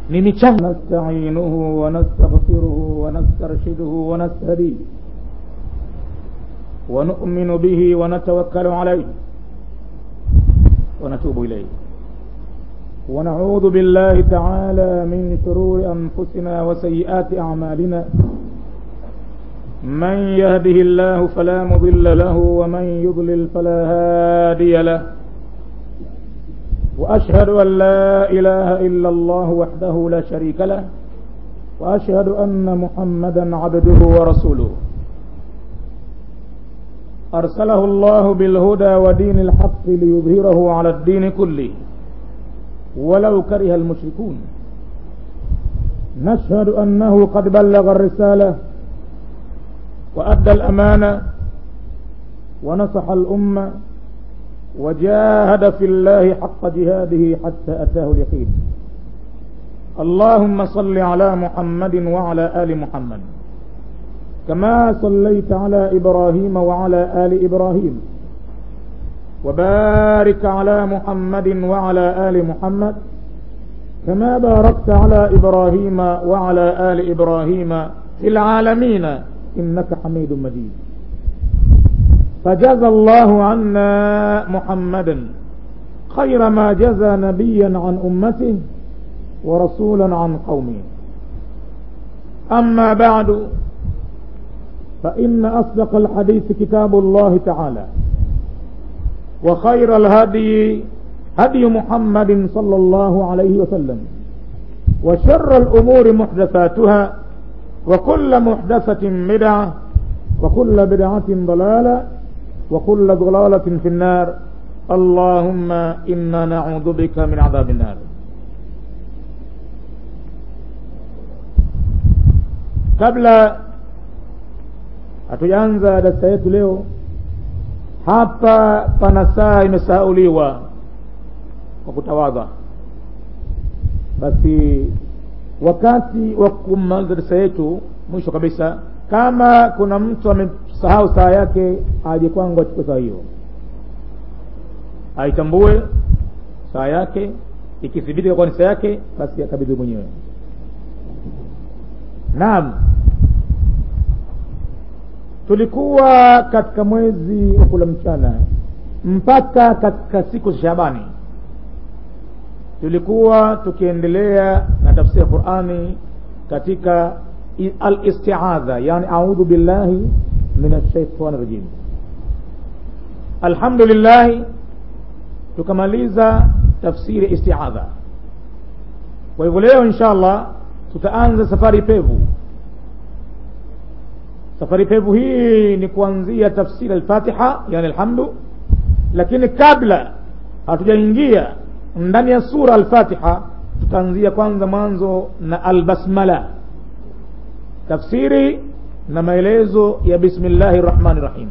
ni michango nasta'inuhu wa nastaghfiruhu wa nastarshiduhu wa nastahdihi wa nu'minu bihi wa natawakkalu alayhi wa natubu ilayhi ونعوذ بالله تعالى من شرور أنفسنا وسيئات أعمالنا من يهده الله فلا مضل له ومن يضلل فلا هادي له وأشهد أن لا إله إلا الله وحده لا شريك له وأشهد أن محمدا عبده ورسوله أرسله الله بالهدى ودين الحق ليظهره على الدين كله ولو كره المشركون نشهد أنه قد بلغ الرسالة وأدى الأمانة ونصح الأمة وجاهد في الله حق جهاده حتى أتاه اليقين اللهم صل على محمد وعلى آل محمد كما صليت على إبراهيم وعلى آل إبراهيم وبارك على محمد وعلى آل محمد كما باركت على إبراهيم وعلى آل إبراهيم في العالمين إنك حميد مجيد فجزى الله عنا محمدا خير ما جزى نبيا عن أمته ورسولا عن قومه أما بعد فإن أصدق الحديث كتاب الله تعالى وخير الهدي هدي محمد صلى الله عليه وسلم وشر الأمور محدثاتها وكل محدثة بدعة وكل بدعة ضلالة وكل ضلالة في النار اللهم إنا نعوذ بك من عذاب النار kabla hatujaanza darasa yetu leo hapa pana saa imesahauliwa kwa kutawadha basi wakati wa kumaliza darasa yetu mwisho kabisa kama kuna mtu amesahau saa yake aje kwangu achukue saa hiyo aitambue saa yake ikithibitika kwa ni saa yake basi akabidhi mwenyewe naam tulikuwa katika mwezi wa kula mchana mpaka katika siku za Shabani tulikuwa tukiendelea na tafsiri ya Qur'ani katika al-isti'adha yani a'udhu billahi minash shaitani rajim alhamdulillah tukamaliza tafsiri isti'adha kwa hivyo leo inshallah tutaanza safari pevu safari pevu hii ni kuanzia tafsiri al-Fatiha yani alhamdu lakini kabla hatujaingia ndani ya sura al-Fatiha tutaanzia kwanza mwanzo na al-basmala tafsiri na maelezo ya bismillahir rahmanir rahim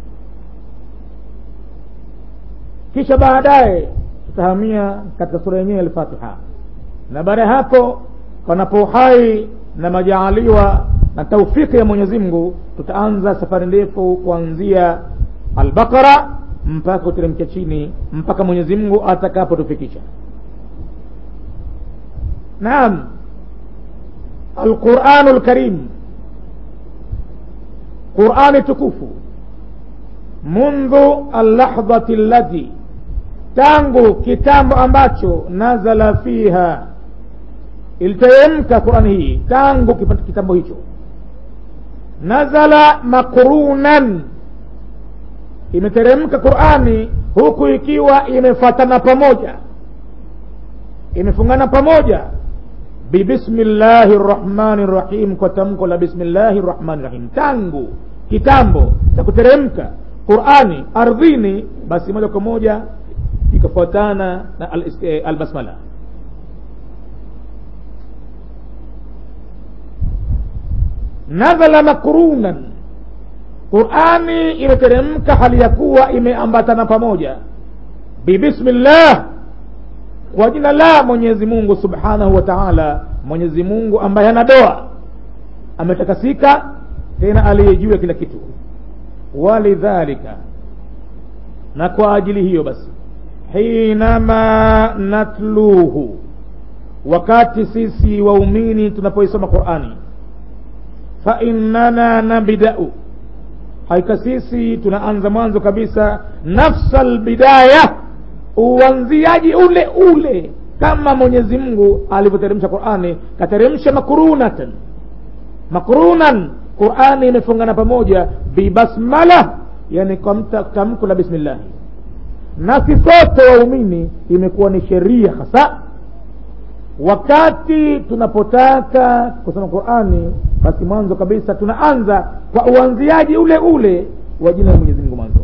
kisha baadaye tutahamia katika sura yenyewe al-Fatiha na baada ya hapo panapo uhai na majaaliwa na taufiki ya Mwenyezi Mungu tutaanza safari ndefu kuanzia al-Baqara mpaka kuteremkia chini mpaka Mwenyezi Mungu atakapotufikisha. Naam. Al-Qur'anul Karim. Qur'ani tukufu. Mundu al-lahdhati allati tangu kitambo ambacho nazala fiha iliteremka Qur'ani hii tangu kitambo hicho nazala makrunan imeteremka Qur'ani huku ikiwa imefatana pamoja imefungana pamoja bibismillahir rahmanir rahim kwa tamko la bismillahir rahmanir rahim tangu kitambo cha kuteremka Qur'ani ardhini basi moja kwa moja ikafuatana na al-basmala al nazala makrunan qurani imeteremka hali ya kuwa imeambatana pamoja bibismillah kwa jina la mwenyezi mungu subhanahu wa taala mwenyezi mungu ambaye ana doa ametakasika tena aliyejua kila kitu walidhalika na kwa ajili hiyo basi hinama natluhu wakati sisi waumini tunapoisoma qurani fa innana nabdau hakika sisi tunaanza mwanzo kabisa nafsa lbidaya uanziaji ule ule kama mwenyezi mungu alivyoteremsha qurani kateremsha makurunatan makrunan qurani imefungana pamoja bibasmala yani kwa tamko la bismillahi nasi sote waumini imekuwa ni sheria hasa wakati tunapotaka kusoma qurani basi mwanzo kabisa tunaanza kwa uanziaji ule ule wa jina la mwenyezi mungu mwanzo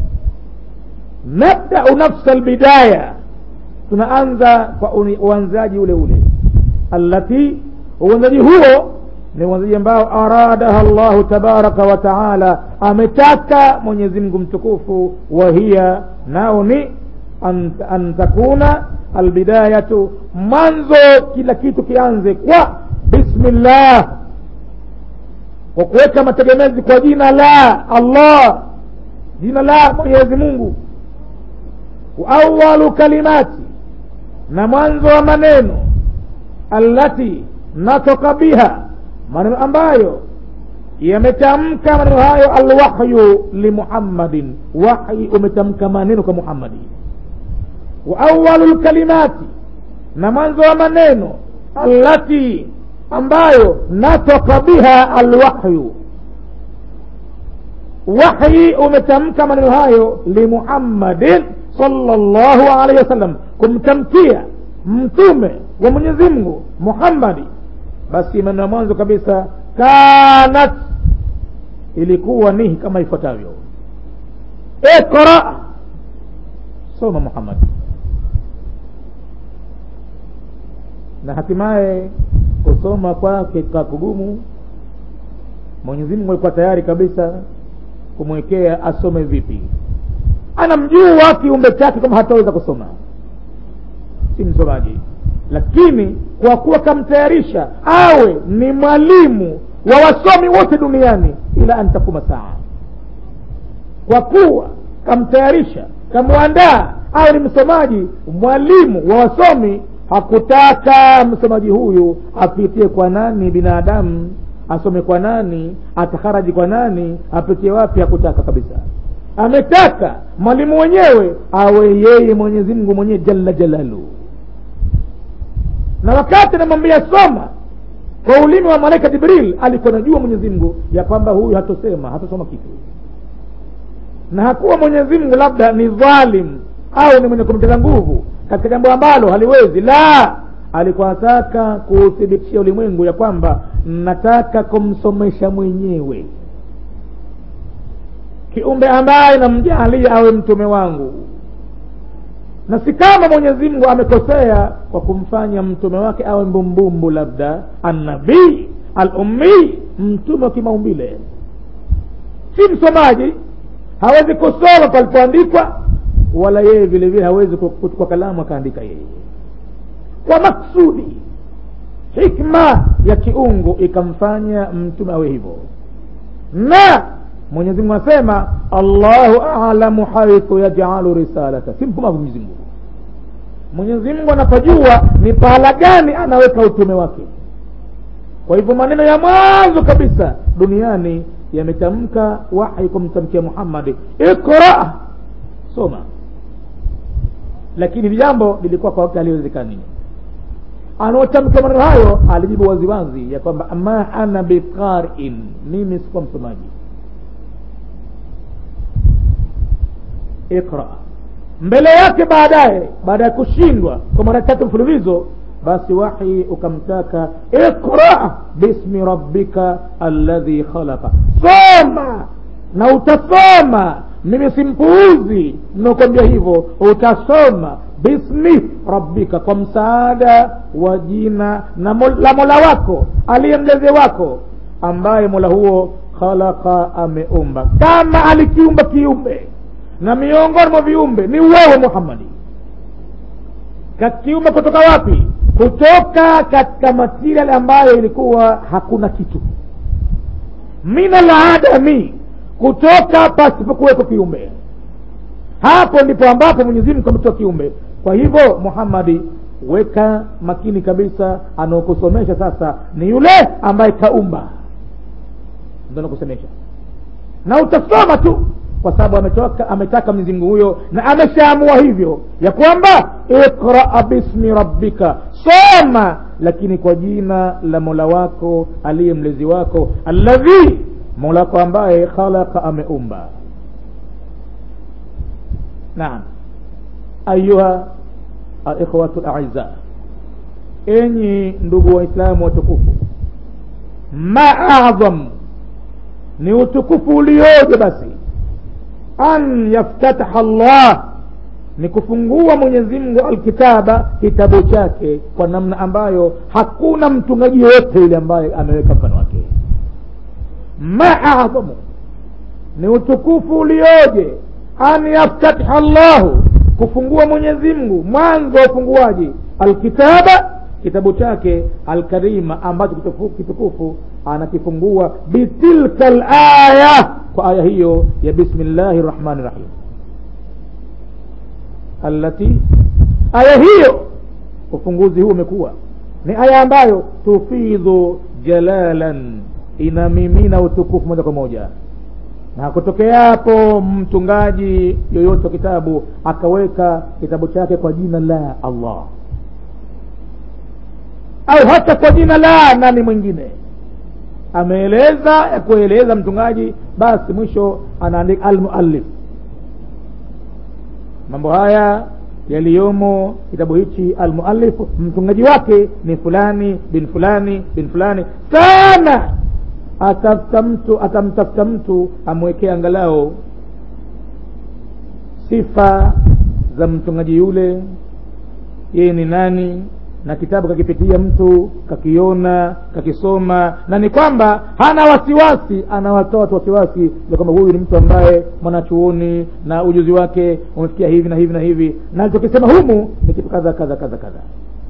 nabdau nafsa lbidaya tunaanza kwa uanzaji ule ule allati uanzaji huo ni uanzaji ambao aradaha llahu tabaraka wa taala ametaka mwenyezi mungu mtukufu wa hiya nao ni an, an takuna albidayatu mwanzo kila kitu kianze kwa bismillah kwa kuweka mategemezi kwa jina la allah jina la mwenyezi mungu waawalu kalimati na mwanzo wa maneno allati natoka biha maneno ambayo yametamka maneno hayo alwahyu limuhammadin wahyi umetamka maneno kwa muhammadi wa awalu lkalimati na mwanzo wa maneno allati ambayo natoka biha alwahyu wahyi umetamka maneno hayo limuhammadin sallallahu alaihi wasallam kumtamkia mtume wa mwenyezi mungu muhammadi basi maneno ya mwanzo kabisa kanat ilikuwa ni kama ifuatavyo ikra soma muhammad na hatimaye kusoma kwake kwa kugumu mwenyezi mungu alikuwa tayari kabisa kumwekea asome vipi anamjua kiumbe chake kama hataweza kusoma si msomaji lakini kwa kuwa kamtayarisha awe ni mwalimu wa wasomi wote duniani ila an takuma saa kwa kuwa kamtayarisha kamwandaa awe ni msomaji mwalimu wa wasomi hakutaka msomaji huyu apitie kwa nani binadamu asome kwa nani atakharaji kwa nani apitie wapi hakutaka kabisa ametaka mwalimu mwenyewe awe yeye mwenyezi mungu mwenyewe jalla jalalu na wakati anamwambia soma kwa ulimi wa malaika jibril alikuwa najua mwenyezi mungu ya kwamba huyu hatosema hatosoma kitu na hakuwa mwenyezi mungu labda ni dhalim au ni mwenye kumteza nguvu katika jambo ambalo haliwezi la alikuwa nataka kuuthibitishia ulimwengu ya kwamba nataka kumsomesha mwenyewe kiumbe ambaye namjalia awe mtume wangu na si kama mwenyezi mungu amekosea kwa kumfanya mtume wake awe mbumbumbu labda annabii alumii mtume wa kimaumbile si msomaji hawezi kusoma palipoandikwa wala yeye vile vile hawezi kuchukua kalamu akaandika yeye kwa maksudi hikma ya kiungu ikamfanya mtume awe hivyo na mwenyezi mungu anasema allahu alamu haithu yajalu risalata si mpumbavu mwenyezi mungu mwenyezi mungu anapojua ni pahala gani anaweka utume wake kwa hivyo maneno ya mwanzo kabisa duniani yametamka wahi kumtamkia muhammadi ikra soma lakini jambo lilikuwa kwa wakati aliwezekani anaotamka maneno hayo alijibu waziwazi ya kwamba ma ana biqarin mimi sikuwa msomaji iqra mbele yake baadaye baada ya kushindwa kwa mara tatu mfululizo basi wahi ukamtaka iqra bismi rabbika alladhi khalaqa soma na utasoma mimi simpuuzi nakwambia hivyo utasoma bismi rabbika kwa msaada wa jina na la mola wako aliye mlezi wako ambaye mola huo khalaqa ameumba kama alikiumba kiumbe na miongoni mwa viumbe ni wewe muhammadi kakiumba kutoka wapi kutoka katika material ambayo ilikuwa hakuna kitu min aladami kutoka pasipokuweko kiumbe hapo ndipo ambapo mwenyezi mungu ametoa kiumbe kwa hivyo muhammadi weka makini kabisa anaokusomesha sasa ni yule ambaye kaumba ndo anakusomesha na utasoma tu kwa sababu ametoka ametaka mwenyezi mungu huyo na ameshaamua hivyo ya kwamba iqraa bismi rabbika soma lakini kwa jina la mola wako aliye mlezi wako alladhi mola wako ambaye khalaqa ameumba naam ayuha alikhwatu laiza enyi ndugu waislamu watukufu ma adham ni utukufu ulioje basi an yaftataha llah ni kufungua mwenyezi mungu alkitaba kitabu chake kwa namna ambayo hakuna mtungaji yoyote yule ambaye ameweka mfano wake ma adhamu ni utukufu ulioje an yaftatiha llahu kufungua mwenyezi mungu mwanzo wa ufunguaji alkitaba kitabu chake alkarima ambacho kitukufu, kitukufu anakifungua bitilka laya kwa aya hiyo ya bismillahi rahmani rahim allati aya hiyo ufunguzi huu umekuwa ni aya ambayo tufidhu jalalan inamimina utukufu moja kwa moja na kutokea hapo mtungaji yoyote wa kitabu akaweka kitabu chake kwa jina la allah au hata kwa jina la nani mwingine ameeleza ya kueleza mtungaji basi mwisho anaandika almuallif mambo haya yaliyomo kitabu hichi almuallif mtungaji wake ni fulani bin fulani bin fulani sana atafuta mtu atamtafuta mtu amwekee angalau sifa za mtungaji yule yeye ni nani na kitabu kakipitia mtu kakiona kakisoma na ni kwamba hana wasiwasi anawatoa watu wasiwasi ya kwamba huyu ni mtu ambaye mwanachuoni na ujuzi wake umefikia hivi na hivi na hivi na alichokisema humu ni kitu kadha kadha kadha kadha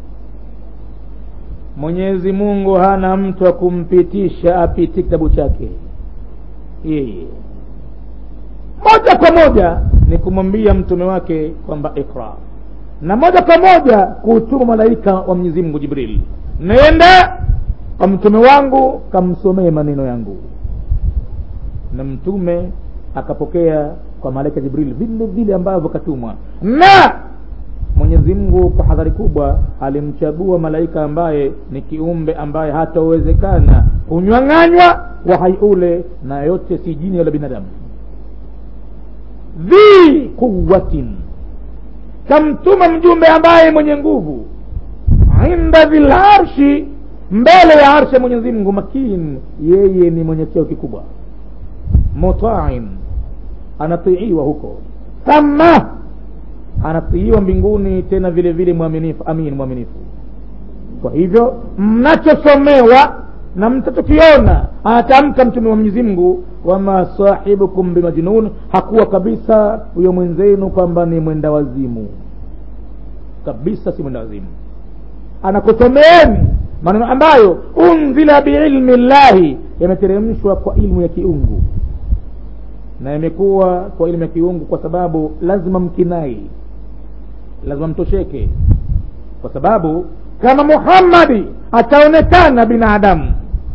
mwenyezi mungu hana mtu wa kumpitisha apitie kitabu chake yeye moja kwa moja ni kumwambia mtume wake kwamba ikra na moja kwa moja kuutuma malaika wa mwenyezi mungu jibril nenda kwa mtume wangu kamsomee maneno yangu na mtume akapokea kwa malaika jibril vile vile ambavyo katumwa na mwenyezi mungu kwa hadhari kubwa alimchagua malaika ambaye ni kiumbe ambaye hatawezekana kunywang'anywa wahai ule na yote si jini wala binadamu dhi quwatin kamtuma mjumbe ambaye mwenye nguvu inda dhil arshi mbele ya arshi ya mwenyezi mungu makin yeye ni mwenye cheo kikubwa mutain anatiiwa huko thama anatiiwa mbinguni tena vile vile mwaminifu amin mwaminifu kwa hivyo mnachosomewa na mtachokiona atamka mtume wa mwenyezi mungu wama sahibukum bimajnun hakuwa kabisa huyo mwenzenu kwamba ni mwenda wazimu kabisa si mwenda wazimu anakusomeeni maneno ambayo unzila biilmi llahi yameteremshwa kwa ilmu ya kiungu na imekuwa kwa ilmu ya kiungu kwa sababu lazima mkinai lazima mtosheke kwa sababu kama muhammadi ataonekana binadamu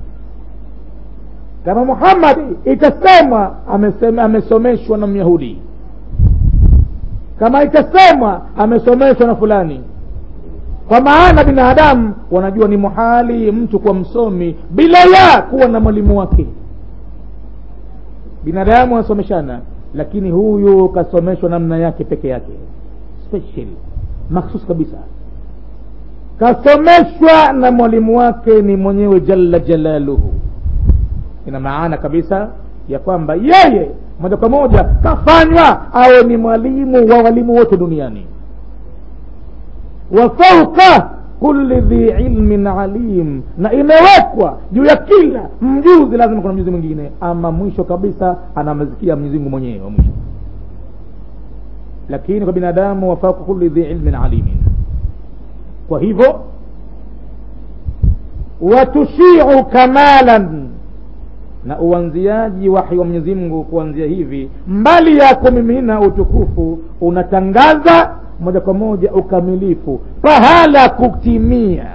kama muhammadi itasemwa amesomeshwa na myahudi kama itasemwa amesomeshwa na fulani kwa maana binadamu wanajua ni muhali mtu kuwa msomi bila ya kuwa na mwalimu wake binadamu wanasomeshana lakini huyu kasomeshwa namna yake peke yake special maksus kabisa kasomeshwa na mwalimu wake ni mwenyewe jalla jalaluhu ina maana kabisa ya kwamba yeye moja kwa moja kafanywa awe ni mwalimu wa walimu wote duniani wa fauka kulli dhi ilmin alim na imewekwa juu ya kila mjuzi lazima kuna mjuzi mwingine ama mwisho kabisa anamzikia mwenyezi mungu mwenyewe wa mwisho lakini kwa binadamu wafauka kulli dhi ilmin alimin kwa hivyo watushiu kamalan na uanziaji wahi wa mwenyezi mungu kuanzia hivi mbali ya kumimina utukufu unatangaza moja kwa moja ukamilifu pahala kutimia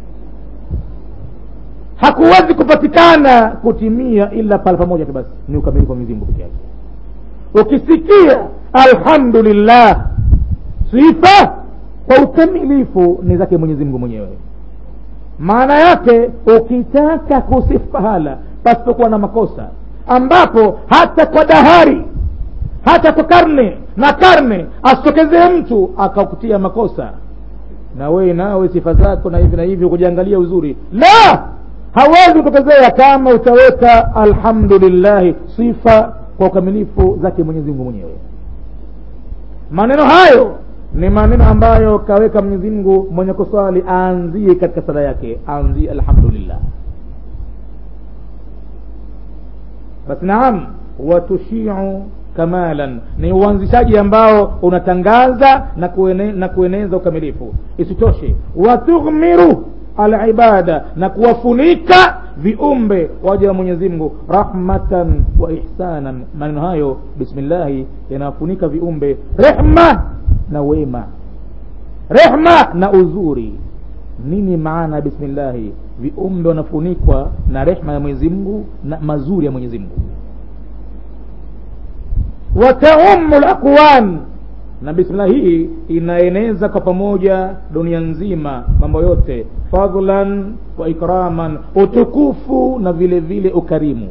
hakuwezi kupatikana kutimia ila pale pamoja tu basi ni ukamilifu wa Mwenyezi Mungu peke yake ukisikia alhamdulillah sifa kwa ukamilifu ni zake Mwenyezi Mungu mwenyewe maana yake ukitaka kusifu pahala pasipokuwa na makosa ambapo hata kwa dahari hata kwa karne na karne asitokezee mtu akakutia makosa na wewe nawe sifa zako na hivi na hivi kujiangalia uzuri la hawezi kutokezea kama utaweka alhamdulillahi sifa kwa ukamilifu zake mwenyezi mungu mwenyewe maneno hayo ni maneno ambayo kaweka mwenyezi mungu mwenye kuswali aanzie katika sala yake aanzie alhamdulillah basi naam watushiu kamalan ni uanzishaji ambao unatangaza na, kuene, na kueneza ukamilifu isitoshe watughmiru alibada na kuwafunika viumbe waja wa mwenyezi mungu rahmatan wa ihsanan maneno hayo bismillahi yanawafunika viumbe rehma na wema rehma na uzuri nini maana ya bismillahi viumbe wanafunikwa na rehma ya mwenyezi mungu na mazuri ya mwenyezi mungu wataumu lakwan na bismillah hii inaeneza kwa pamoja dunia nzima mambo yote fadlan wa ikraman utukufu na vile vile ukarimu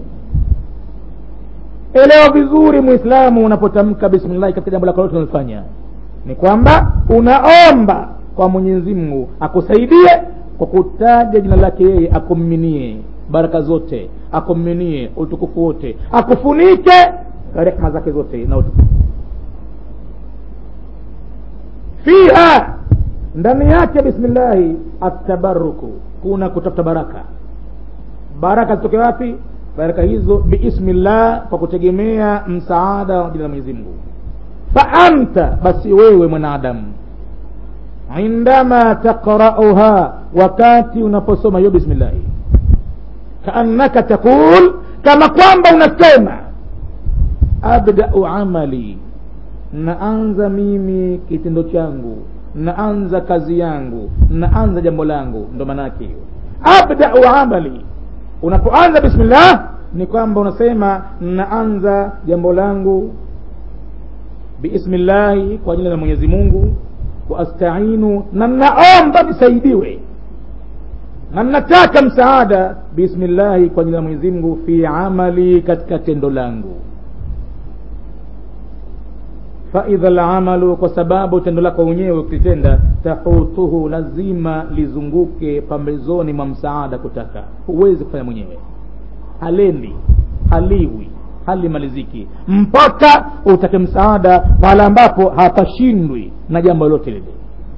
elewa vizuri mwislamu unapotamka bismillahi katika jambo lako lote unalofanya ni kwamba unaomba kwa mwenyezi mungu akusaidie kwa kutaja jina lake yeye akuminie baraka zote akuminie utukufu wote akufunike rehma zake zote na utukufu fiha ndani yake bismillahi atabaruku kuna kutafuta baraka baraka zitoke wapi baraka hizo biismillah kwa kutegemea msaada wa jina la mwenyezi mungu fa anta basi wewe mwanadamu indama taqrauha wakati unaposoma hiyo bismillahi kaannaka taqul kama kwamba unasema abdau amali naanza mimi kitendo changu naanza kazi yangu naanza jambo langu ndo maanaake hiyo abdau amali unapoanza bismillah ni kwamba unasema naanza jambo langu biismillahi kwa jina la mwenyezi mungu waastainu na naomba nisaidiwe na nataka msaada bismillahi kwa jina la mwenyezi mungu fi amali katika tendo langu faidha lamalu kwa sababu tendo lako wenyewe ukitenda tahutuhu lazima lizunguke pambezoni mwa msaada kutaka huwezi kufanya mwenyewe halendi haliwi halimaliziki mpaka utake msaada pale ambapo hapashindwi na jambo lolote lile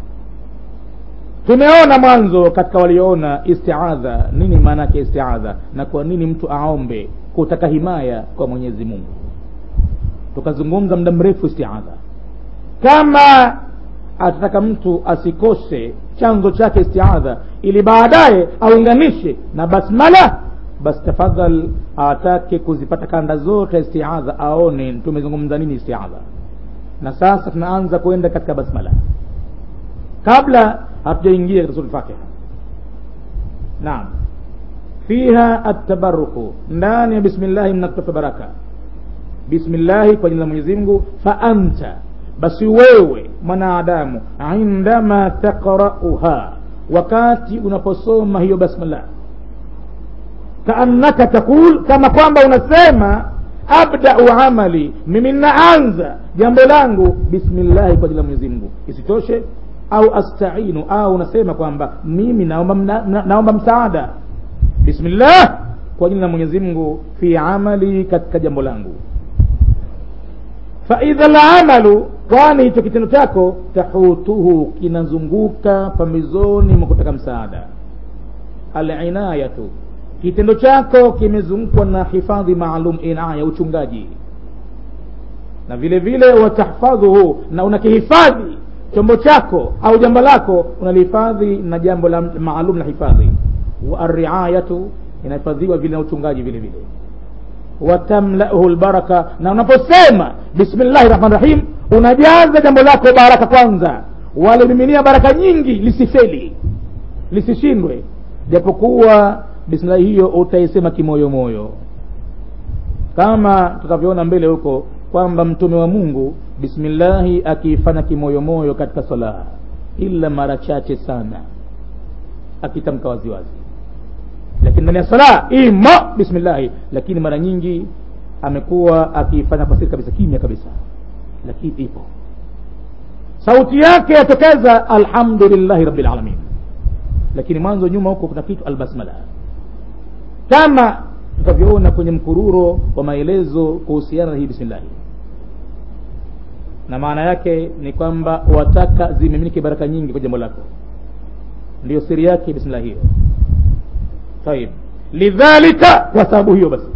tumeona mwanzo katika walioona istiadha nini maana yake istiadha na kwa nini mtu aombe kutaka himaya kwa mwenyezi mungu tukazungumza muda mrefu istiadha kama atataka mtu asikose chanzo chake istiadha ili baadaye aunganishe na basmala basi tafadhal atake kuzipata kanda zote istiadha aone tumezungumza nini istiadha na sasa tunaanza kwenda katika basmala kabla hatujaingia katika sura fatiha naam fiha atabaruku ndani ya bismillahi mnakutafuta baraka bismillahi kwa jina la mwenyezi mungu fa anta basi wewe mwanadamu indama taqrauha wakati unaposoma hiyo basmillah kaannaka taqul kama kwamba unasema abdau amali mimi naanza jambo langu bismillahi kwa jina la mwenyezi mungu isitoshe au astainu au unasema kwamba mimi naomba, na, naomba msaada bismillah kwa jina la mwenyezi mungu fi amali katika jambo langu faidha lamalu kwani hicho kitendo chako tahutuhu kinazunguka pambizoni mwa kutaka msaada alinayatu kitendo chako kimezungukwa na hifadhi maalum inaya uchungaji na vile vile watahfadhuhu na unakihifadhi chombo chako au jambo lako unalihifadhi na jambo la maalum la hifadhi wa arriayatu inahifadhiwa vile na uchungaji vile vile watamlauhu lbaraka na unaposema bismillahi rahmani rahim unajaza jambo lako baraka kwanza walimiminia baraka nyingi lisifeli lisishindwe japokuwa bismillahi hiyo utaisema kimoyomoyo kama tutakavyoona mbele huko kwamba mtume wa mungu bismillahi akiifanya kimoyomoyo katika sala ila mara chache sana akitamka waziwazi lakini ndani ya sala ima bismillahi lakini mara nyingi amekuwa akiifanya kwa siri kabisa kimya kabisa lakini ipo sauti yake yatokeza alhamdulillahi rabbil alamin lakini mwanzo nyuma huko kuna kitu albasmala kama tutavyoona kwenye mkururo wa maelezo kuhusiana na hii bismillahi na maana yake ni kwamba wataka zimiminike baraka nyingi kwa jambo lako ndiyo siri yake bismillah hiyo طيب lidhalika kwa sababu hiyo basi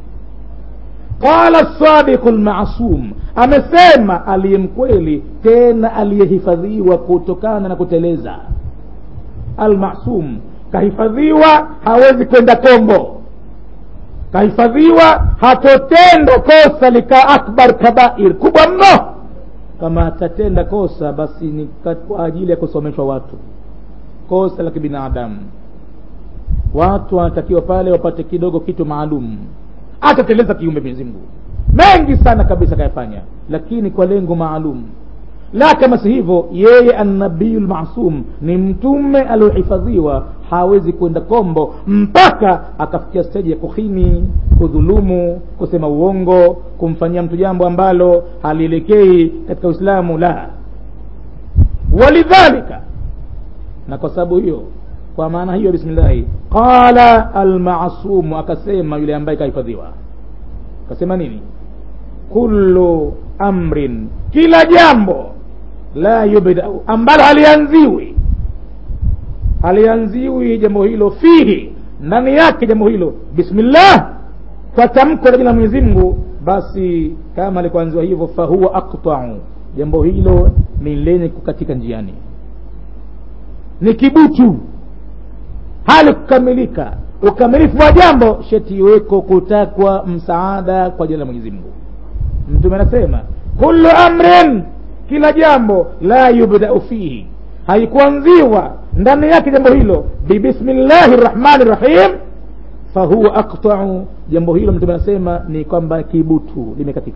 qala sadiqu lmasum amesema aliyemkweli tena aliyehifadhiwa kutokana na kuteleza almasum kahifadhiwa hawezi kwenda kombo kahifadhiwa hatotenda kosa lika akbar kabair kubwa mno kama atatenda kosa basi ni kwa ajili ya kusomeshwa watu kosa la kibinadamu watu wanatakiwa pale wapate kidogo kitu maalum atateleza kiumbe Mwenyezi Mungu mengi sana kabisa kayafanya lakini kwa lengo maalum la kama si hivyo yeye annabiyu lmasum ni mtume aliohifadhiwa hawezi kwenda kombo mpaka akafikia steji ya kuhini kudhulumu kusema uongo kumfanyia mtu jambo ambalo halielekei katika uislamu la walidhalika na kwa sababu hiyo kwa maana hiyo bismillahi qala almasumu akasema yule ambaye kahifadhiwa akasema nini kullu amrin kila jambo la yubdau ambalo halianziwi halianziwi jambo hilo fihi ndani yake jambo hilo bismillah kwa tamko la jina la mwenyezi mungu basi kama alikuanziwa hivyo fahuwa aqtau jambo hilo ni lenye kukatika njiani ni kibutu hali kukamilika ukamilifu wa jambo sheti iweko kutakwa msaada kwa jina la mwenyezi mungu mtume anasema kullu amrin kila jambo la yubdau fihi haikuanziwa ndani yake jambo hilo bibismillahi rrahmani rrahim fahuwa aqtau jambo hilo mtume anasema ni kwamba kibutu limekatika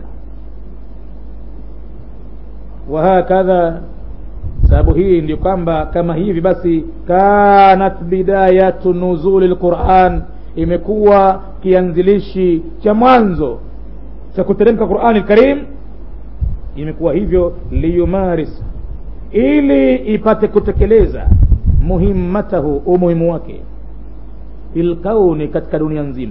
wahakadha sababu hii ndio kwamba kama hivi basi kanat bidayatu nuzuli lquran imekuwa kianzilishi cha mwanzo cha kuteremka qurani lkarim imekuwa hivyo liyumaris ili ipate kutekeleza muhimmatahu umuhimu wake filkauni katika dunia nzima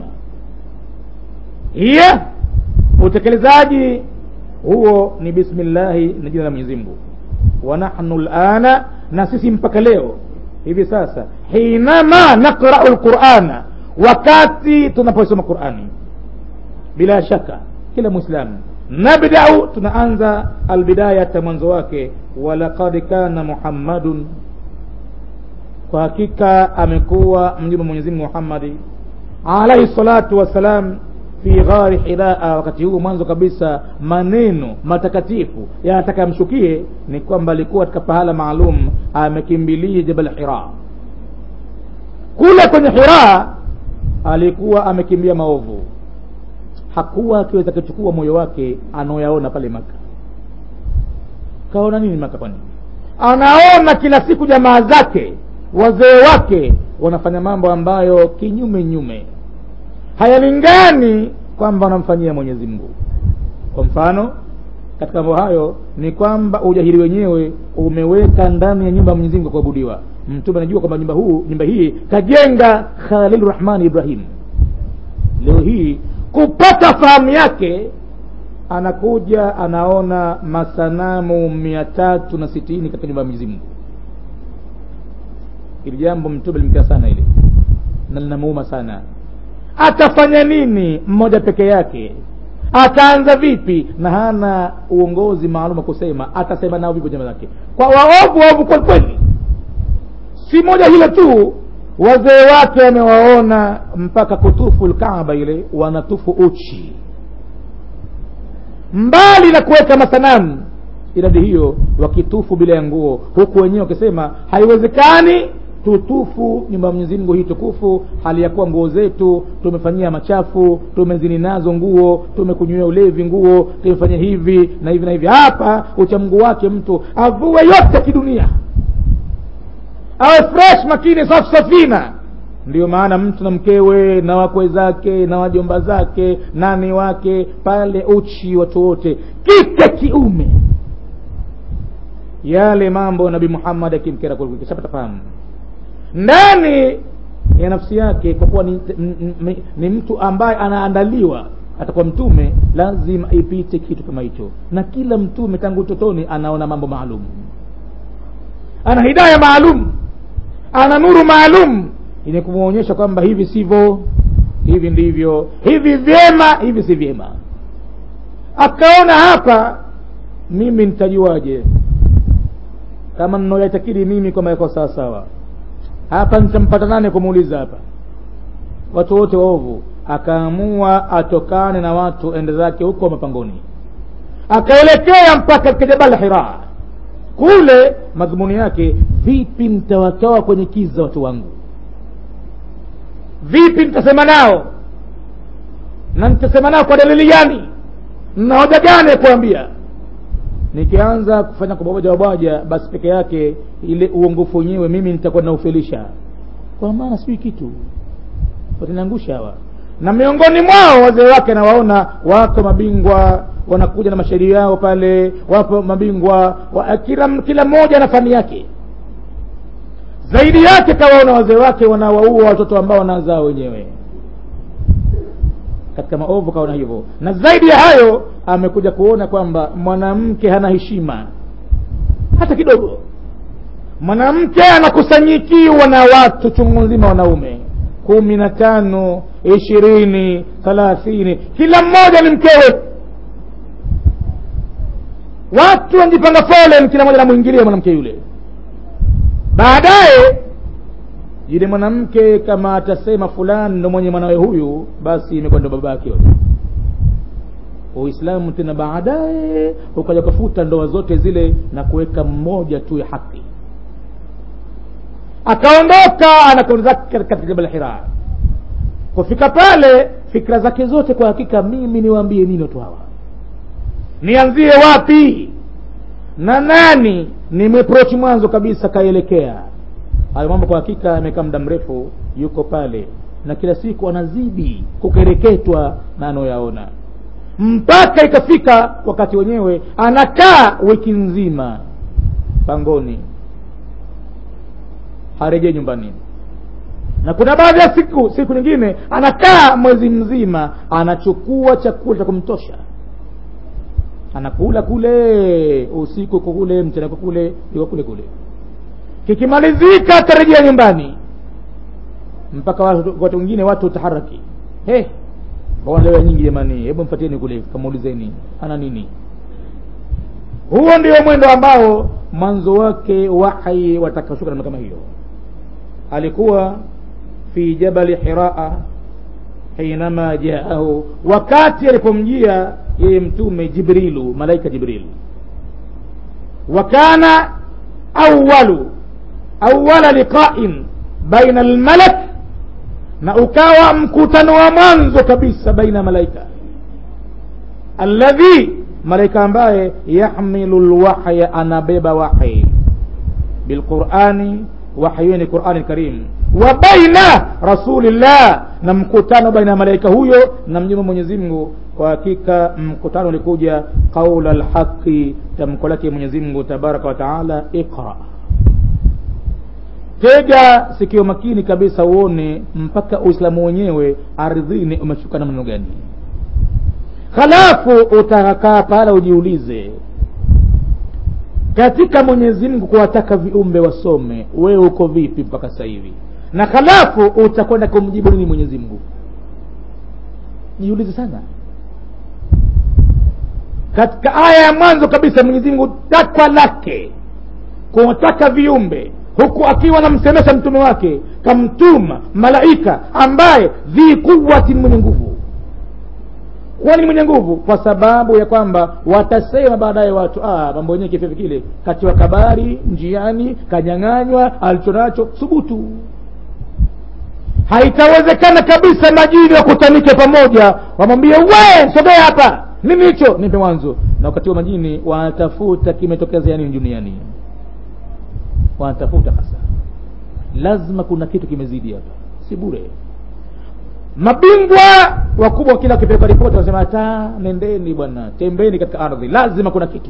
hiya utekelezaji huo ni bismillahi na jina la mwenyezi mungu wa nahnu lana na sisi mpaka leo hivi sasa hinama naqrau lqurana wakati tunaposoma qurani bila shaka kila mwislamu nabdau tunaanza albidayata mwanzo wake walaqad kana muhammadun kwa hakika amekuwa mjumbe mwenyezi mungu muhammadi alaihi salatu wassalam fi ghari hiraa wakati huu mwanzo kabisa maneno matakatifu yanataka yamshukie ni kwamba alikuwa katika pahala maalum amekimbilia jabal hira kule kwenye hira alikuwa amekimbia maovu hakuwa akiweza kuchukua moyo wake anaoyaona pale maka kaona nini maka kwani anaona kila siku jamaa zake wazee wake wanafanya mambo ambayo kinyume nyume hayalingani kwamba wanamfanyia mwenyezi mungu kwa mfano katika mambo hayo ni kwamba ujahili wenyewe umeweka ndani ya nyumba ya mwenyezi mungu kuabudiwa mtume anajua kwamba nyumba huu nyumba hii kajenga khalil rahmani ibrahim leo hii kupata fahamu yake anakuja anaona masanamu mia tatu na sitini katika nyumba ya mwenyezi mungu ili jambo mtume limkia sana ile na linamuuma sana atafanya nini mmoja peke yake ataanza vipi na hana uongozi maalum wa kusema atasema nao vipo jamaa zake kwa waovu waovu kwa kweli si moja hilo tu wazee wake wamewaona mpaka kutufu lkaaba ile wanatufu uchi mbali na kuweka masanamu idadi hiyo wakitufu bila ya nguo huku wenyewe wakisema haiwezekani tutufu nyumba ya mwenyezi mungu hii tukufu hali ya kuwa nguo zetu tumefanyia machafu tumezini nazo nguo tumekunywia ulevi nguo tumefanyia hivi na hivi na hivi hapa uchamgu wake mtu avue yote kidunia awe fresh makini safi safina ndiyo maana mtu na mkewe na wakwe zake na wajomba zake nani wake pale uchi watu wote kike kiume yale mambo nabii muhammad akimkera kishapata fahamu ndani ya nafsi yake kwa kuwa ni, ni, ni mtu ambaye anaandaliwa atakuwa mtume lazima ipite kitu kama hicho na kila mtume tangu utotoni anaona mambo maalum ana hidaya maalum ana nuru maalum yenye kumwonyesha kwamba hivi sivyo hivi ndivyo hivi vyema hivi si vyema akaona hapa mimi nitajuaje kama mnaoyatakidi mimi kwamba yako sawa sawa hapa nitampata nane kumuuliza hapa watu wote waovu akaamua atokane na watu ende zake huko mapangoni akaelekea mpaka katika jabal hira kule madhumuni yake vipi mtawatoa kwenye kiza watu wangu vipi nitasema nao na nitasema nao kwa dalili gani na hoja gani ya kuambia nikianza kufanya kwa babaja wabaja basi peke yake ile uongofu wenyewe mimi nitakuwa naufelisha kwa maana sijui kitu wataniangusha hawa na miongoni mwao wazee wake nawaona wako mabingwa wanakuja na mashairi yao pale wapo mabingwa wa, kila kila mmoja na fani yake zaidi yake kawaona wazee wake wanawaua watoto ambao wanazaa wenyewe katika maovu kaona hivyo na zaidi ya hayo amekuja kuona kwamba mwanamke hana heshima hata kidogo mwanamke anakusanyikiwa na watu chungu nzima wanaume kumi na tano ishirini thalathini kila mmoja ni mkewe watu wanajipanga foleni kila mmoja namwingilia mwanamke yule baadaye yule mwanamke kama atasema fulani ndo mwenye mwanawe huyu basi imekuwa ndo baba yake uislamu tena baadaye ukaja kufuta ndoa zote zile na kuweka mmoja tu ya haki akaondoka anakwenda zake katika jabal hira kufika pale fikra zake zote kwa hakika mimi niwaambie nini watu hawa nianzie wapi na nani nimeprochi mwanzo kabisa kaelekea hayo mambo kwa hakika amekaa muda mrefu yuko pale na kila siku anazidi kukereketwa na anayoyaona mpaka ikafika wakati wenyewe anakaa wiki nzima pangoni harejee nyumbani na kuna baadhi ya siku siku nyingine anakaa mwezi mzima anachukua chakula cha kumtosha anakula kule usiku uko kule mchana uko kule iko kule kule kikimalizika atarejea nyumbani mpaka watu watu wengine watu utaharaki hey, leo nyingi jamani hebu mpatieni kule kamuulizeni ana nini huo ndio mwendo ambao mwanzo wake wahyi watakashuka namna kama hiyo alikuwa fi jabali hiraa hinama jaahu wakati alipomjia yeye mtume jibrilu malaika jibril wa kana awalu awala liqain baina almalak na ukawa mkutano wa mwanzo kabisa baina malaika alladhi malaika ambaye yahmilu lwahya anabeba wahi bilqurani wahyini qurani lkarim wa baina rasulillah na mkutano baina ya malaika huyo na mjumbe mwenyezi mungu kwa hakika mkutano ulikuja qaula lhaqi tamko lake mwenyezi mungu tabaraka wa taala iqra tega sikio makini kabisa uone mpaka uislamu wenyewe ardhini umeshuka na maneno gani halafu utakaa pale ujiulize katika mwenyezi mungu kuwataka viumbe wasome wewe uko vipi mpaka sasa hivi na halafu utakwenda kumjibu nini mwenyezi mungu jiulize sana katika aya ya mwanzo kabisa mwenyezi mungu takwa lake kuwataka viumbe huku akiwa anamsemesha mtume wake kamtuma malaika ambaye dhi quwatin mwenye nguvu kwani ni mwenye nguvu kwa sababu ya kwamba watasema baadaye watu ah, mambo yenyewe kifefe kile katiwa kabari njiani kanyang'anywa alichonacho thubutu haitawezekana kabisa majini wakutanike pamoja wamwambie we sogea hapa nini hicho nipe mwanzo na wakati wa majini wanatafuta kimetokezea nini duniani wanatafuta hasa lazima kuna kitu kimezidi hapa si bure mabingwa wakubwa kila wakipeleka ripoti wanasema hata nendeni bwana tembeni katika ardhi lazima kuna kitu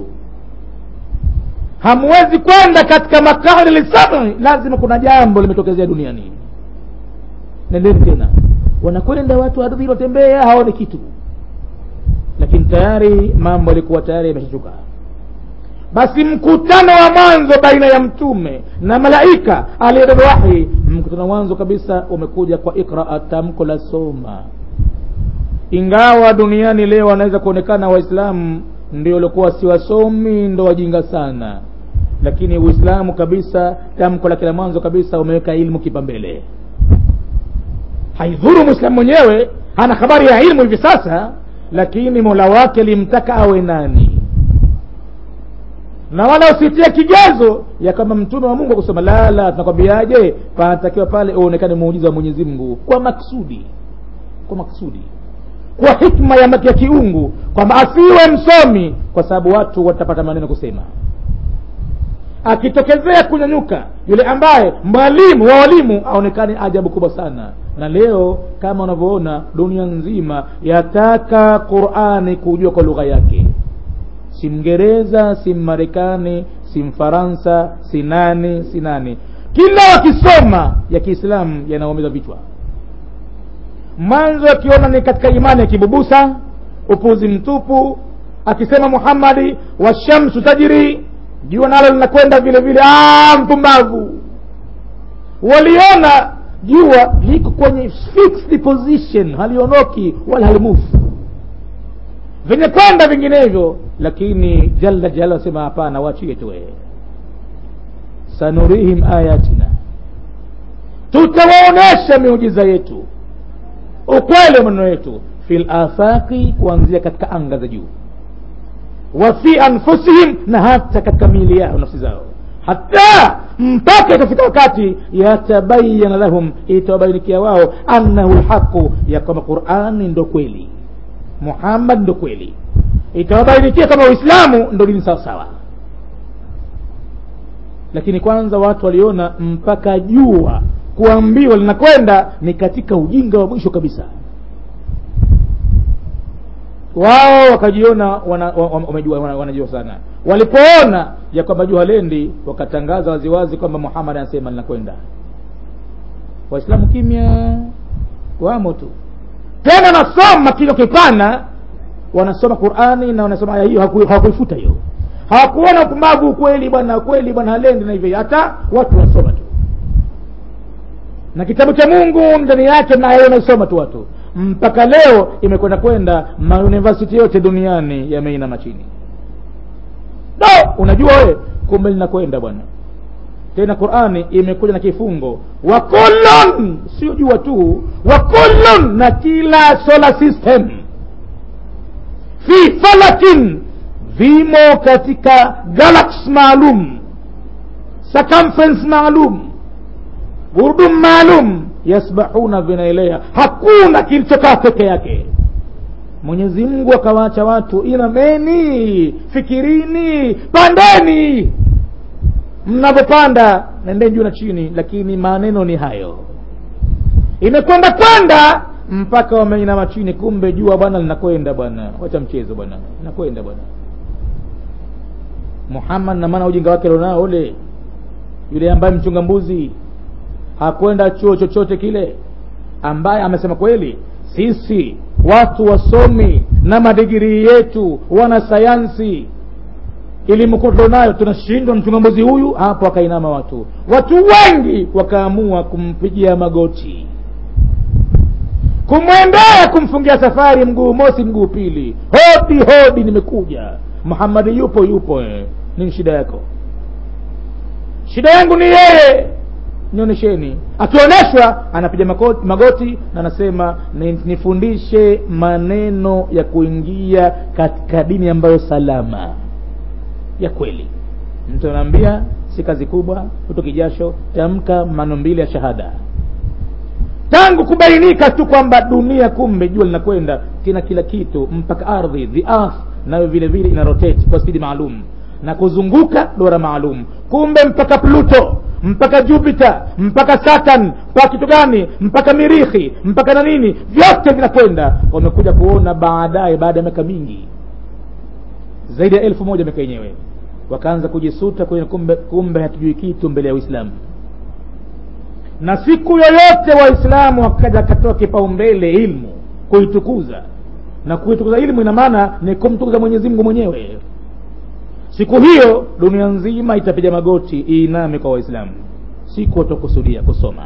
hamwezi kwenda katika makani lisabi lazima kuna jambo limetokezea duniani nendeni tena wanakwenda watu ardhini watembea hawaoni kitu lakini tayari mambo yalikuwa tayari yameshachuka basi mkutano wa mwanzo baina ya mtume na malaika aliyebeba wahi mkutano wa mwanzo kabisa umekuja kwa ikraa tamko la soma ingawa duniani leo wanaweza kuonekana waislamu ndio waliokuwa si wasomi ndo wajinga sana lakini uislamu kabisa tamko la kila mwanzo kabisa umeweka ilmu kipambele haidhuru mwislamu mwenyewe hana habari ya ilmu hivi sasa lakini mola wake limtaka awe nani na wala usitie kigezo ya kama mtume wa mungu akusema lala tunakwambiaje panatakiwa pale uonekane muujiza wa mwenyezi mungu kwa maksudi kwa maksudi kwa hikma ya, ya kiungu kwamba asiwe msomi kwa sababu watu watapata maneno kusema akitokezea kunyanyuka yule ambaye mwalimu wa walimu aonekane ajabu kubwa sana na leo kama unavyoona dunia nzima yataka qurani kujua kwa lugha yake si mngereza si mmarekani si mfaransa si nani si nani kila wakisoma ya kiislamu yanaumiza vichwa mwanzo akiona ni katika imani ya kibubusa upuzi mtupu akisema muhammadi washamsu tajiri jua nalo linakwenda vile vile mpumbavu waliona jua liko kwenye fixed position haliondoki wala halimufu vyenye kwenda vinginevyo lakini jalla jala asema hapana wachie tu sanurihim ayatina tutawaonesha miujiza yetu ukweli wa maneno yetu fi lafaqi kuanzia katika anga za juu wa fi anfusihim na hata katika miili yao nafsi zao hata mpaka itafika wakati yatabayana lahum itawabainikia wao annahu lhaqu ya kwamba qurani ndo kweli muhammad ndo kweli itawabainikia kama uislamu ndo dini sawa sawa lakini kwanza watu waliona mpaka jua kuambiwa linakwenda ni katika ujinga wa mwisho kabisa wao wakajiona wamejua wana, wanajua sana walipoona ya kwamba jua lendi wakatangaza waziwazi kwamba muhammad anasema linakwenda waislamu kimya wamo tu tena nasoma kilo kipana wanasoma qurani na wanasoma aya hiyo hawakuifuta hiyo hawakuona upumbavu kweli bwana kweli bwana halendi na hivyo hata watu wanasoma tu na kitabu cha mungu ndani yake nayo wanasoma tu watu mpaka leo imekwenda kwenda mauniversity yote duniani yameinama chini no unajua we kumbe linakwenda bwana tena qurani imekuja na kifungo wa kullun sio jua tu wa kullun na kila solar system fi falakin vimo katika galaxy maalum circumference maalum gurdum maalum yasbahuna vinaelea hakuna kilichokaa peke yake mwenyezi mungu akawaacha watu inameni fikirini pandeni mnavyopanda nendeni juu na chini lakini maneno ni hayo imekwenda kwenda mpaka wameinama chini kumbe jua bwana linakwenda bwana wacha mchezo bwana linakwenda bwana muhammad na maana ujinga wake lonao ule yule ambaye mchunga mbuzi hakwenda chuo chochote kile ambaye amesema kweli sisi watu wasomi na madigirii yetu wana sayansi elimu nayo tunashindwa mchunga mbuzi huyu hapo akainama watu watu wengi wakaamua kumpigia magoti kumwendea kumfungia safari mguu mosi mguu pili hodi hodi nimekuja muhammadi yupo yupo eh. nini shida yako shida yangu ni yeye nionyesheni akioneshwa anapiga mako- magoti na anasema "Ni- nifundishe maneno ya kuingia katika dini ambayo salama ya kweli mtu anaambia si kazi kubwa utoki jasho tamka maneno mbili ya shahada tangu kubainika tu kwamba dunia kumbe jua linakwenda kina kila kitu mpaka ardhi the earth nayo vile vile ina rotate kwa spidi maalum na kuzunguka dora maalum kumbe mpaka pluto mpaka jupiter mpaka saturn mpaka kitu gani mpaka mirihi mpaka na nini vyote vinakwenda wamekuja kuona baadaye baada ya miaka mingi zaidi ya elfu moja miaka yenyewe wakaanza kujisuta kwenye kumbe, kumbe hatujui kitu mbele ya uislamu na siku yoyote waislamu wakaja akatoa kipaumbele ilmu kuitukuza na kuitukuza ilmu ina maana ni kumtukuza mwenyezi mungu mwenyewe siku hiyo dunia nzima itapiga magoti iiname kwa waislamu siku watakusudia kusoma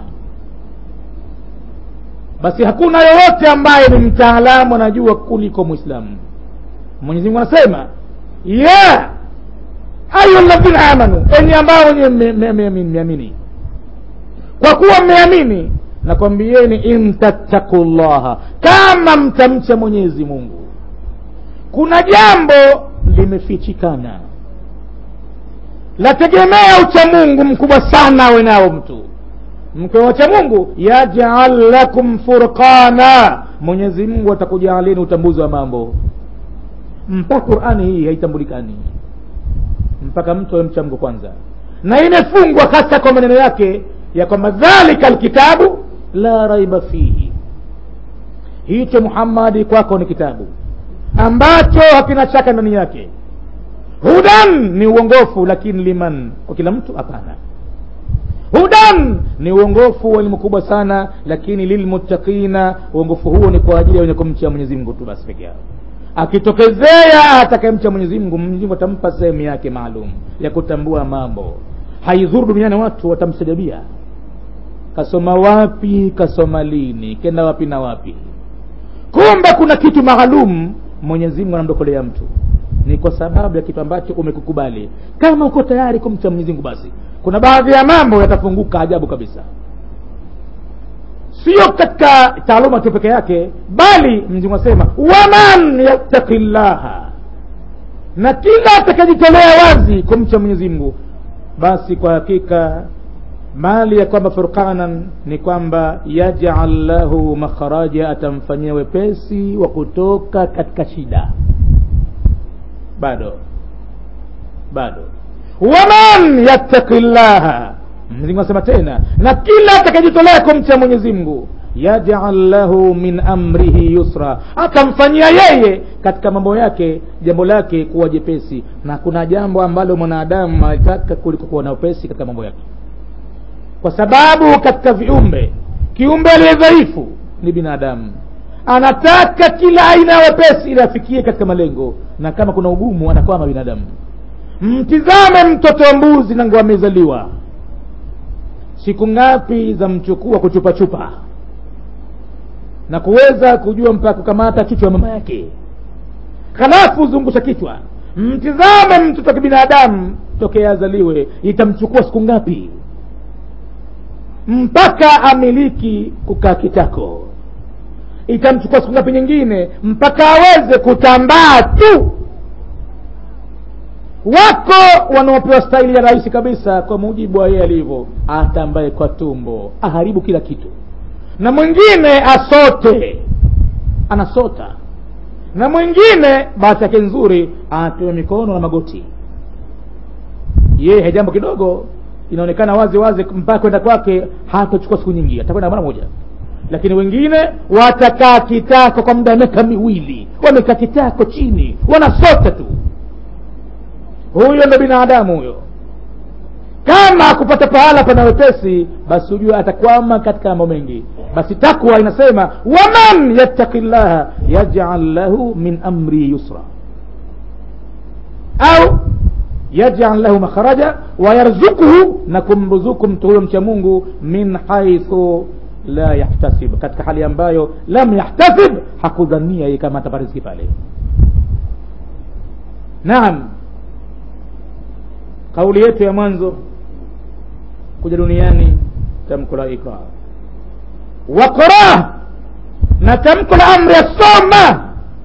basi hakuna yoyote ambaye ni mtaalamu anajua kuliko mwislamu mwenyezi mungu anasema ya ayu ladhina amanu enyi ambao wenye mmeamini kwa kuwa mmeamini nakwambieni intattaku llaha kama mtamcha mwenyezi mungu kuna jambo limefichikana lategemea uchamungu mkubwa sana awe nao mtu mkiwa wacha mungu yajal lakum furqana mwenyezi mungu atakujalini utambuzi wa mambo mpaka qurani hii haitambulikani mpaka mtu awe mcha mungu kwanza na imefungwa hasa kwa maneno yake ya kwamba dhalika lkitabu la raiba fihi hicho muhammadi kwako ni kitabu ambacho hakina shaka ndani yake hudan ni uongofu lakini liman kwa kila mtu hapana hudan ni uongofu wa elimu kubwa sana lakini lilmuttaqina uongofu huo ni kwa ajili ya wenye kumcha mwenyezi mungu tu basi peke yao akitokezea atakayemcha mwenyezi mungu mwenyezi mungu atampa sehemu yake maalum ya kutambua mambo haidhuru duniani watu watamsajabia kasoma wapi kasoma lini kenda wapi na wapi kumbe kuna kitu maalum mwenyezi mungu anamdokolea mtu ni kwa sababu ya kitu ambacho umekukubali kama uko tayari kumcha mwenyezi mungu basi kuna baadhi ya mambo yatafunguka ajabu kabisa sio katika taaluma tu peke yake bali mzingu asema waman yattaki llaha na kila atakajitolea wazi kumcha mwenyezi mungu basi kwa hakika mali ya kwamba furqanan ni kwamba yajal lahu makharaja atamfanyia wepesi wa kutoka katika shida bado bado waman yattaki llaha mwenyezi asema tena na kila atakajitolea kumcha mwenyezi mungu yajal lahu min amrihi yusra atamfanyia yeye katika mambo yake jambo lake kuwa jepesi na kuna jambo ambalo mwanadamu alitaka kuliko kuwa na upesi katika mambo yake kwa sababu katika viumbe kiumbe aliye dhaifu ni binadamu anataka kila aina ya wepesi ili afikie katika malengo na kama kuna ugumu anakwama binadamu mtizame mtoto wa mbuzi nangu amezaliwa siku ngapi za mchukua kuchupachupa na kuweza kujua mpaka kukamata kichwa ya mama yake halafu zungusha kichwa mtizame mtoto wa kibinadamu tokea azaliwe itamchukua siku ngapi mpaka amiliki kukaa kitako itamchukua siku ngapi nyingine mpaka aweze kutambaa tu wako wanaopewa staili ya rahisi kabisa kwa mujibu wa yeye alivyo atambaye kwa tumbo aharibu kila kitu na mwingine asote anasota na mwingine bahati yake nzuri anapewa mikono na magoti yeye jambo kidogo inaonekana wazi wazi mpaka kwenda kwake hatachukua siku nyingi atakwenda mara moja lakini wengine watakaa kitako kwa muda wa miaka miwili wamekaa kitako chini wanasota tu huyo ndo binadamu huyo kama akupata pahala pana wepesi basi hujue atakwama katika mambo mengi basi takwa inasema waman yattaki llaha yajal lahu min amri yusra au yajal lahu makharaja wayarzukuhu na kumruzuku mtu huyo mcha mungu min haithu la yahtasib katika hali ambayo lam yahtasib hakudhania yeye kama atapata riziki pale naam kauli yetu ya mwanzo kuja duniani tamko la ikra waqra na tamko la amri ya soma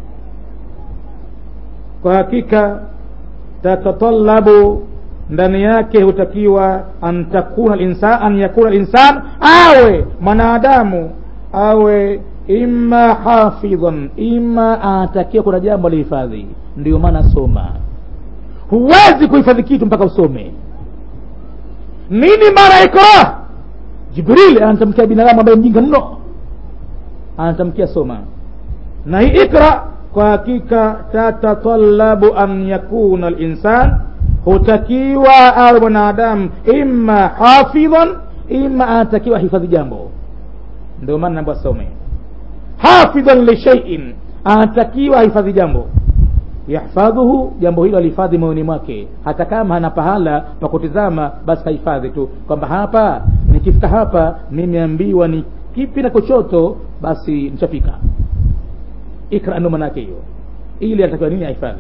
kwa hakika tatatalabu ndani yake hutakiwa an takuna linsan an yakuna linsan awe mwanadamu awe imma hafidhan imma anatakiwa kuna jambo lihifadhi ndio maana soma huwezi kuhifadhi kitu mpaka usome nini maana ikra jibril anatamkia binadamu ambaye mjinga mno anatamkia soma na hii ikra kwa hakika tatatalabu an yakuna linsan hutakiwa awe mwanadamu imma hafidhan imma anatakiwa hifadhi jambo ndio maana naambiwa some hafidhan lishaiin anatakiwa hifadhi jambo yahfadhuhu jambo hilo alihifadhi moyoni mwake hata kama hana pahala pa kutizama basi hahifadhi tu kwamba hapa nikifika hapa nimeambiwa ni kipi na kochoto basi nishafika ikra ndo manake hiyo ili anatakiwa nini ahifadhi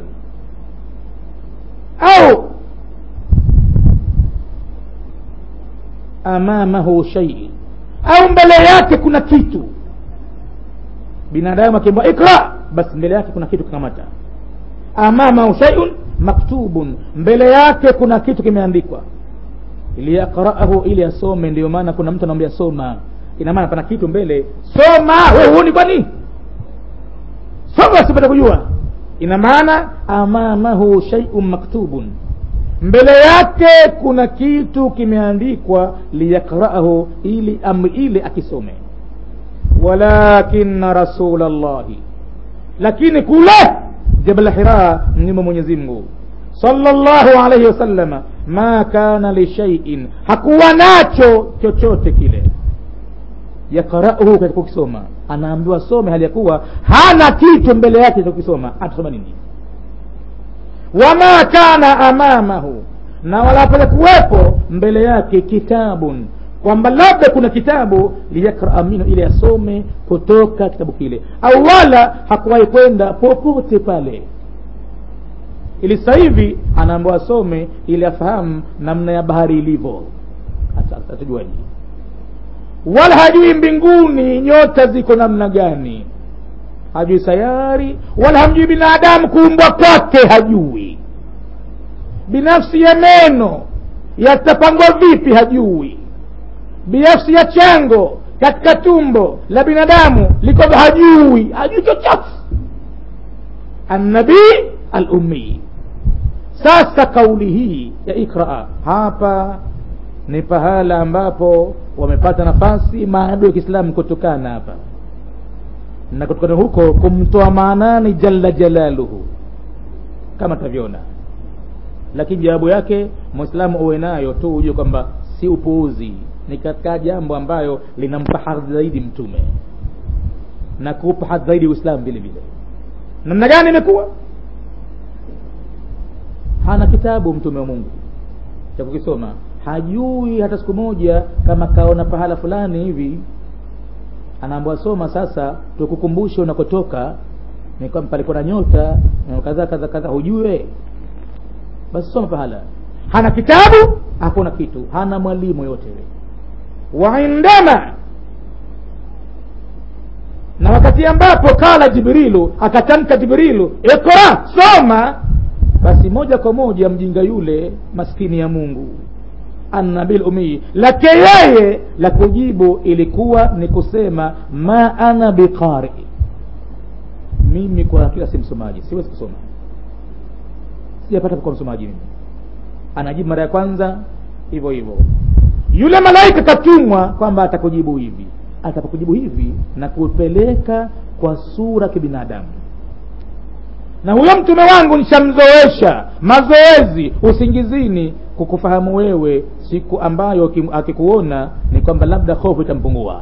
au amamahu shai au mbele yake kuna kitu binadamu akiambiwa ikra basi mbele yake kuna kitu kikamata amamahu shaiun maktubun mbele yake kuna kitu kimeandikwa liyaqraahu ili asome ndio maana kuna mtu anamwambia soma ina maana pana kitu mbele soma we huoni kwani soma asipata kujua ina maana amamahu shaiun maktubun mbele yake kuna kitu kimeandikwa liyakraahu ili amri ile akisome walakina rasula llahi lakini kule jabal hira mnyuma mwenyezi mungu sallallahu alaihi wasallama ma kana lishaiin hakuwa nacho chochote kile yakrauhu katika kukisoma anaambiwa some hali ya kuwa hana kitu mbele yake cha kukisoma atasoma nini wama kana amamahu na wala pale kuwepo mbele yake kitabun kwamba labda kuna kitabu liyakraa minhu ili asome kutoka kitabu kile au wala hakuwahi kwenda popote pale ili sasa hivi anaambiwa asome ili afahamu namna ya bahari ilivyo atajuaje wala hajui mbinguni nyota ziko namna gani hajui sayari wala hamjui binadamu kuumbwa kwake hajui binafsi ya meno yatapangwa vipi hajui binafsi ya chango katika tumbo la binadamu liko hajui hajui chochote annabii alumii sasa kauli hii ya ikraa hapa ni pahala ambapo wamepata nafasi maadui ya kiislamu kutokana hapa na kutokana huko kumtoa maanani jalla jalaluhu kama tavyoona lakini jawabu yake mwislamu uwe nayo tu ujue kwamba si upuuzi ni katika jambo ambayo linampa hadhi zaidi mtume na kuupa hadhi zaidi uislamu vile vile namna gani imekuwa hana kitabu mtume wa mungu cha kukisoma hajui hata siku moja kama kaona pahala fulani hivi anaambiwa soma sasa tukukumbushe unakotoka ni kwamba palikuwa na nyota na kadha kadha kadha hujue basi soma pahala hana kitabu hakuna kitu hana mwalimu yote waindama na wakati ambapo kala jibrilu akatamka jibrilu ikra soma basi moja kwa moja mjinga yule maskini ya mungu annabil umii lake yeye la kujibu ilikuwa ni kusema ma ana biqari mimi kwa hakika si msomaji siwezi kusoma sijapata kuwa msomaji mimi anajibu mara ya kwanza hivyo hivyo yule malaika katumwa kwamba atakujibu hivi atakujibu hivi na kupeleka kwa sura kibinadamu na huyo mtume wangu nishamzoesha mazoezi usingizini kukufahamu wewe siku ambayo akikuona ni kwamba labda hofu itampungua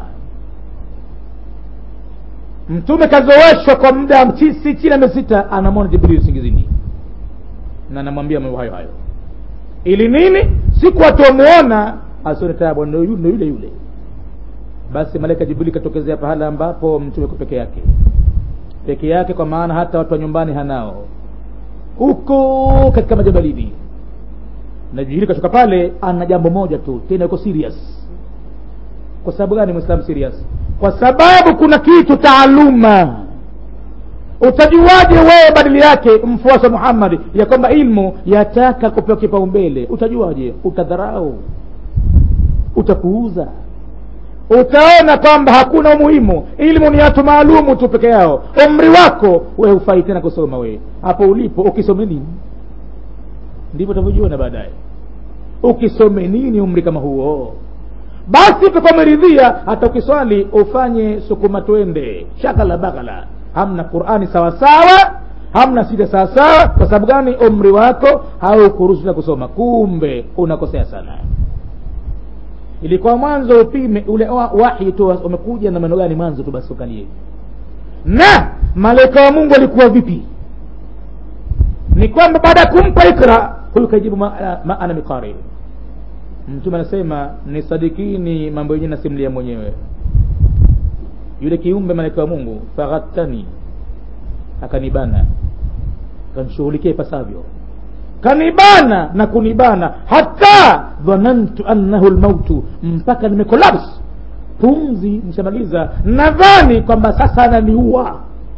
mtume kazoeshwa kwa muda si chini ya miezi sita anamwona jibril usingizini na anamwambia mambo hayo hayo ili nini siku atamuona asione tabu ndo yule yule yule basi malaika jibril katokezea pahala ambapo mtume kwa peke yake peke yake kwa maana hata watu wa nyumbani hanao huko katika majabalini na jibril kashuka pale ana jambo moja tu tena yuko serious kwa sababu gani mwislamu serious kwa sababu kuna kitu taaluma utajuaje wewe badili yake mfuasi wa muhammadi ya kwamba ilmu yataka kupewa kipaumbele utajuaje utadharau utapuuza utaona kwamba hakuna umuhimu ilmu ni watu maalumu tu peke yao umri wako we hufai tena kusoma wewe hapo ulipo ukisome nini ndivyo utavyojiona baadaye ukisome nini umri kama huo basi utakuwa umeridhia hata ukiswali ufanye sukuma twende shakala baghala hamna qurani sawasawa hamna sita sawasawa kwa sababu gani umri wako haukuruhusu na kusoma kumbe unakosea sana ilikuwa mwanzo upime ule wa- wahi tu umekuja na maneno gani mwanzo tu basi ukalie na malaika wa mungu alikuwa vipi ni kwamba baada ya kumpa ikra huyu kajibu ma, ma ana miqari mtume anasema nisadikini mambo yenyewe nasimulia mwenyewe yule kiumbe malaika wa mungu faghattani akanibana akanishughulikia ipasavyo kanibana na kunibana hata dhanantu annahu lmautu mpaka nimekolaps pumzi nishamaliza nadhani kwamba sasa ananiua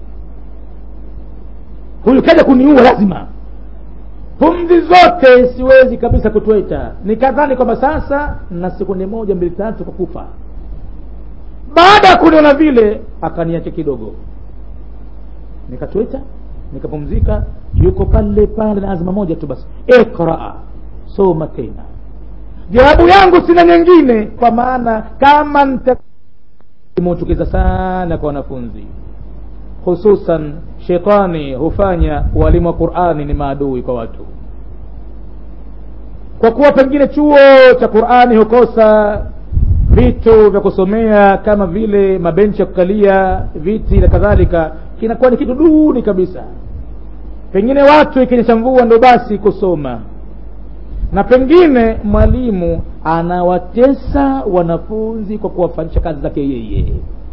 huyu kaja kuniua lazima pumzi zote siwezi kabisa kutweta nikadhani kwamba sasa na sekunde moja mbili tatu kwa kufa baada ya kuniona vile akaniacha kidogo nikatweta nikapumzika yuko pale pale na azma moja tu basi ikraa soma tena jawabu yangu sina nyingine kwa maana kama nita imechukiza sana kwa wanafunzi hususan shetani hufanya walimu wa qurani ni maadui kwa watu kwa kuwa pengine chuo cha qurani hukosa vitu vya kusomea kama vile mabenchi ya kukalia viti na kadhalika kinakuwa ni kitu duni kabisa pengine watu ikinyesha mvua ndo basi kusoma na pengine mwalimu anawatesa wanafunzi kwa kuwafanyisha kazi zake yeye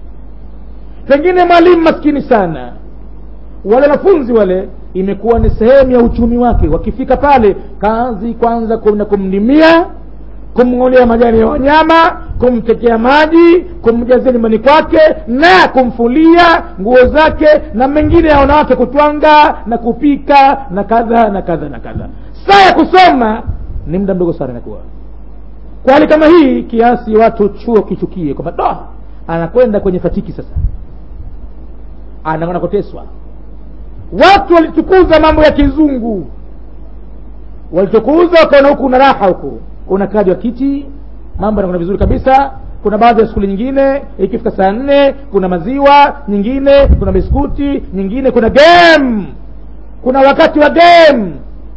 pengine mwalimu maskini sana wale wanafunzi wale imekuwa ni sehemu ya uchumi wake wakifika pale kazi kwanza kuna kumlimia kumng'olea majani ya wanyama kumtekea maji kumjazia nyumbani kwake na kumfulia nguo zake na mengine ya wanawake kutwanga na kupika na kadha na kadha na kadha saa ya kusoma ni muda mdogo sana inakuwa kwa hali kama hii kiasi watu chuo kichukie kwamba da anakwenda kwenye fatiki sasa anakwenda kuteswa watu walitukuza mambo ya kizungu walitukuza wakaona huku una raha huku una kadi wa kiti mambo yanakwenda vizuri kabisa kuna baadhi ya skuli nyingine ikifika saa nne kuna maziwa nyingine kuna biskuti nyingine kuna game kuna wakati wa game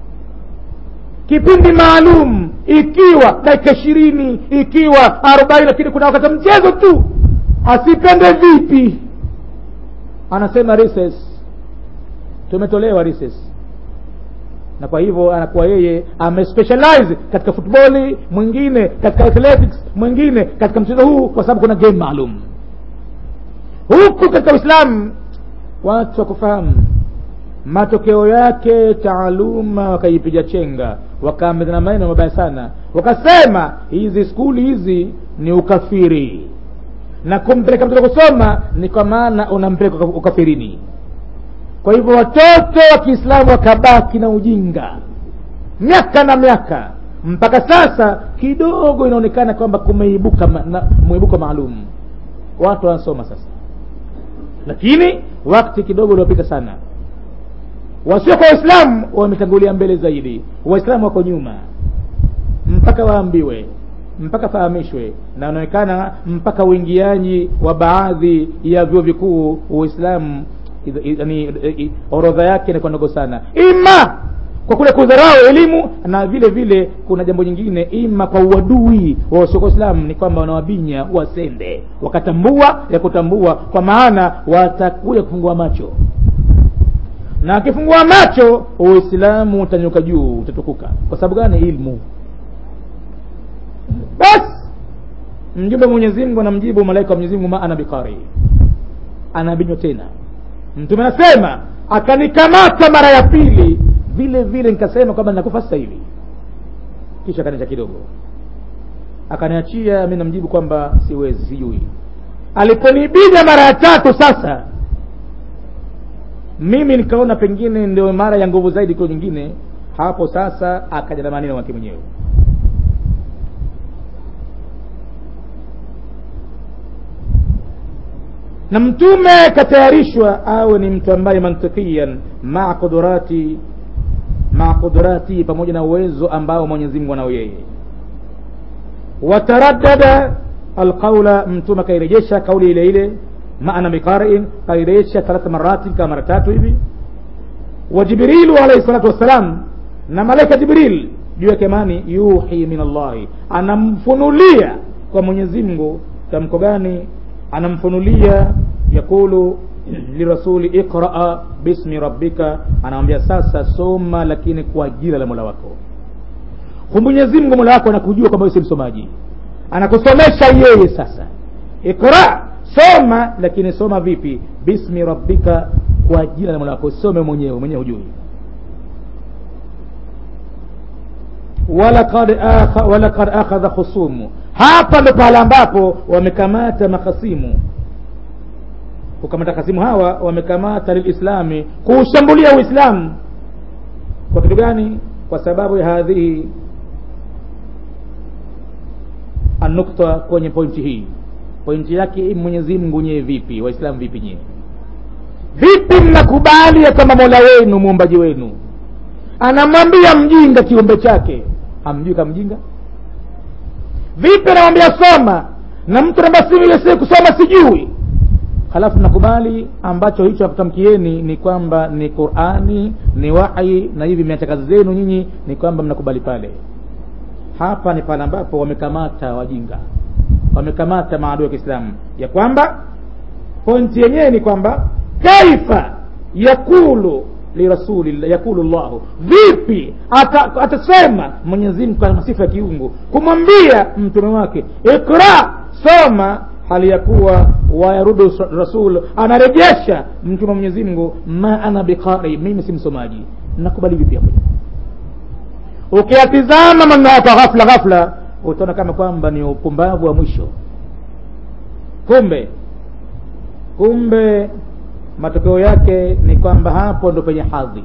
kipindi maalum ikiwa dakika ishirini ikiwa arobaini lakini kuna wakati wa mchezo tu asipende vipi anasema recess tumetolewa recess na kwa hivyo anakuwa yeye amespecialize katika futboli mwingine katika athletics mwingine katika mchezo huu kwa sababu kuna game maalum huku katika uislamu watu wakufahamu matokeo yake taaluma wakaipiga chenga wakaambezana maneno mabaya sana wakasema hizi skuli hizi ni ukafiri na kumpeleka mtoto kusoma ni kwa maana unampeleka ukafirini kwa hivyo watoto wa kiislamu wakabaki na ujinga miaka na miaka mpaka sasa kidogo inaonekana kwamba kumeibuka ma, na, mwibuko maalum watu wanasoma sasa lakini wakati kidogo uliopita sana wasio kwa waislamu wametangulia mbele zaidi waislamu wako nyuma mpaka waambiwe mpaka fahamishwe na inaonekana mpaka uingiaji wa baadhi ya vyuo vikuu uislamu yani orodha yake inakuwa ndogo sana ima kwa kule kudharau elimu na vile vile kuna jambo nyingine ima kwa uadui wa wasiokuwa islamu ni kwamba wanawabinya wasende wakatambua ya kutambua kwa maana watakuja kufungua macho na akifungua macho uislamu utanyuka juu utatukuka kwa sababu gani ilmu basi mjumbe mwenyezi mungu anamjibu malaika wa mwenyezi mungu ma ana bikari anabinywa tena mtume anasema akanikamata mara ya pili vile vile nikasema kwamba nakufa sasa hivi kisha kaniacha kidogo akaniachia mi namjibu kwamba siwezi sijui aliponibida mara ya tatu sasa mimi nikaona pengine ndio mara ya nguvu zaidi kwa nyingine hapo sasa akaja na maneno wake mwenyewe na mtume katayarishwa awe ni mtu ambaye mantikian maa kudurati maa kudurati pamoja na uwezo ambao mwenyezi mungu anao yeye wataraddada alqaula mtume akairejesha kauli ile ile maana biqariin kairejesha thalatha marati kama mara tatu hivi wa jibrilu alaihi salatu wassalam na malaika jibril juu yake mani yuhi min allahi anamfunulia kwa mwenyezi mungu tamko gani anamfunulia yakulu lirasuli iqraa bismi rabbika anamwambia sasa soma lakini kwa jina la mola wako mwenyezi mungu mola wako anakujua kwamba si msomaji anakusomesha yeye sasa iqra soma lakini soma vipi bismi rabbika kwa jina la mola wako some mwenyewe mwenyewe hujui walaqad akha, walaqad akhadha khusumu hapa ndo pale ambapo wamekamata makhasimu kukamata khasimu hawa wamekamata lilislami kuushambulia uislamu kwa kitu gani kwa sababu ya hadhihi anukta kwenye pointi hii pointi yake mwenyezi mungu nyewe vipi waislamu vipi nyewe vipi mnakubali ya kwamba mola wenu muumbaji wenu anamwambia mjinga kiumbe chake hamjui kama mjinga vipi anamwambia soma na mtu nabasi kusoma sijui halafu nakubali ambacho hicho akutamkieni ni kwamba ni qurani ni wahi na hivi miacha kazi zenu nyinyi ni kwamba mnakubali pale hapa ni pale ambapo wamekamata wajinga wamekamata maadui wa kiislamu ya kwamba pointi yenyewe ni kwamba kaifa yakulu lirasulillah yakulu llahu vipi ata, atasema mwenyezi mungu kwa masifa ya kiungu kumwambia mtume wake ikra soma hali ya kuwa wayarudu rasul anarejesha mtume wa mwenyezi mungu ma ana biqari mimi si msomaji nakubali vipi hapo ukiyatizama maneno yako ghafla ghafla utaona kama kwamba ni upumbavu wa mwisho kumbe kumbe matokeo yake ni kwamba hapo ndo penye hadhi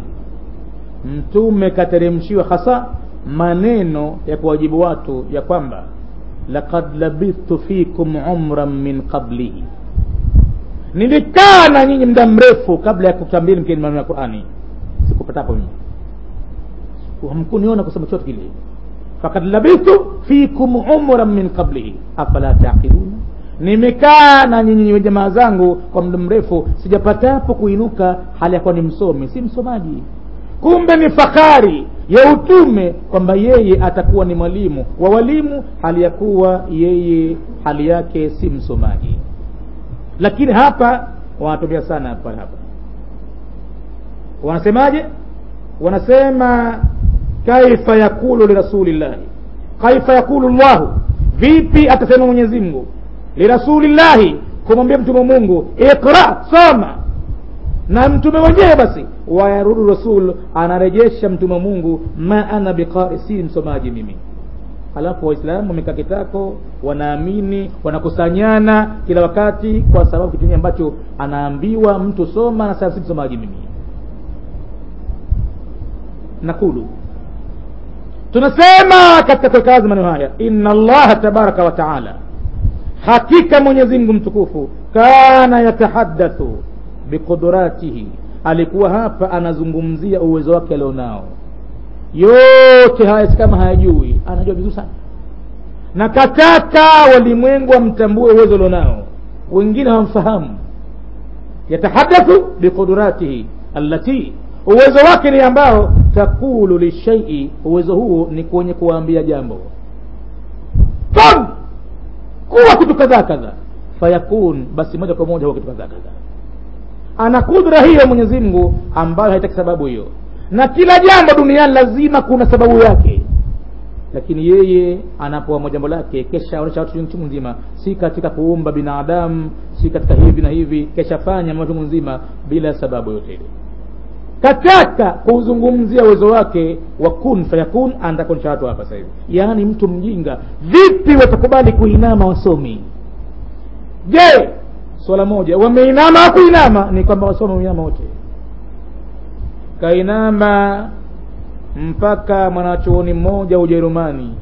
mtume kateremshiwa hasa maneno ya kuwajibu watu ya kwamba laqad labithtu fikum umran min qablihi nilikaa na nyinyi muda mrefu kabla ya kutambili mkeni maneno ya qurani sikupatapo mimi hamkuniona kusema chote kile fakad labithtu fikum umran min qablihi afala taqiluna nimekaa na nyinyi jamaa zangu kwa muda mrefu sijapatapo kuinuka hali ya kuwa ni msomi si msomaji kumbe ni fahari ya utume kwamba yeye atakuwa ni mwalimu wa walimu hali ya kuwa yeye hali yake si msomaji lakini hapa wanatumia sana hapa hapa wanasemaje wanasema kaifa yakulu lirasulillahi kaifa yakulu llahu vipi atasema mwenyezi mungu lirasulillahi kumwambia mtume mungu iqra soma na mtume mwenyewe basi wayarudu rasul anarejesha mtume mungu ma ana biqari si msomaji mimi halafu waislamu wamekaa kitako wanaamini wanakusanyana kila wakati kwa sababu kitu ambacho anaambiwa mtu soma na sasa si msomaji mimi nakulu tunasema katika kuweka maneno haya inna allaha tabaraka wa taala hakika mwenyezi mungu mtukufu kana yatahadathu biqudratihi alikuwa hapa anazungumzia uwezo wake alionao yote haya si kama hayajui anajua vizuri sana na kataka walimwengu wamtambue uwezo alionao wengine hawamfahamu yatahadathu biqudratihi allati uwezo wake ni ambao takulu lishaii uwezo huo ni kwenye kuwaambia jambo kun kuwa kitu kadhaa kadhaa fayakun basi moja kwa moja huwa kitu kadhaa kadhaa ana kudra hiyo mwenyezi mungu ambayo haitaki sababu hiyo na kila jambo duniani lazima kuna sababu yake lakini yeye anapoamua jambo lake kesha onyesha watu chungu nzima si katika kuumba binadamu si katika hivi na hivi kesha fanya mambo chungu nzima bila sababu yote ile kataka kuuzungumzia uwezo wake wa kun fayakun anatakuonyesha watu hapa sasa hivi yaani mtu mjinga vipi watakubali kuinama wasomi je swala moja wameinama au kuinama ni kwamba wasomi wameinama wote kainama mpaka mwanachuoni mmoja ujerumani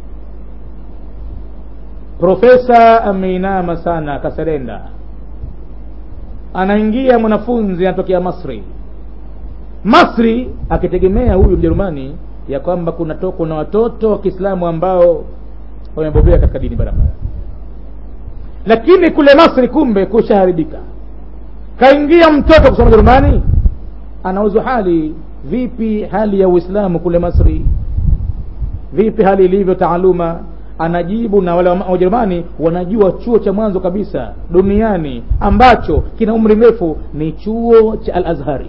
profesa ameinama sana akaserenda anaingia mwanafunzi anatokea masri masri akitegemea huyu mjerumani ya kwamba kuna to, kuna watoto wa kiislamu ambao wamebobea katika dini barabara lakini kule masri kumbe kushaharibika kaingia mtoto kusoma jerumani anauzwa hali vipi hali ya uislamu kule masri vipi hali ilivyo taaluma anajibu na wale wajerumani wanajua chuo cha mwanzo kabisa duniani ambacho kina umri mrefu ni chuo cha al azhari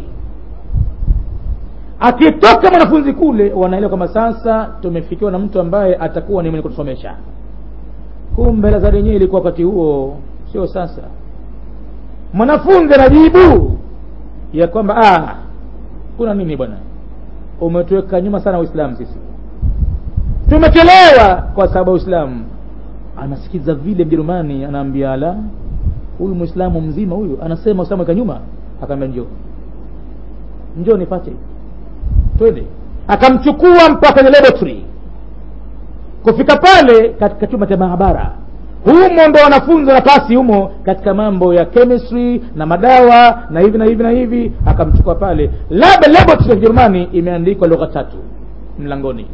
akitoka mwanafunzi kule wanaelewa kwamba sasa tumefikiwa na mtu ambaye atakuwa ni mwenye kutusomesha kumbe lazari yenyewe ilikuwa wakati huo sio sasa mwanafunzi anajibu ya kwamba ah, kuna nini bwana umetuweka nyuma sana uislamu sisi tumechelewa kwa sababu ya uislamu anasikiza vile mjerumani anaambia ala huyu mwislamu mzima huyu anasema uislamu weka nyuma akaambia njoo njoo nipate twende akamchukua mpaka kwenye laboratory kufika pale katika chumba cha maabara humo ndo wanafunzi wanapasi humo katika mambo ya chemistry na madawa na hivi na hivi na hivi akamchukua pale lab laboratory ya kijerumani imeandikwa lugha tatu mlangoni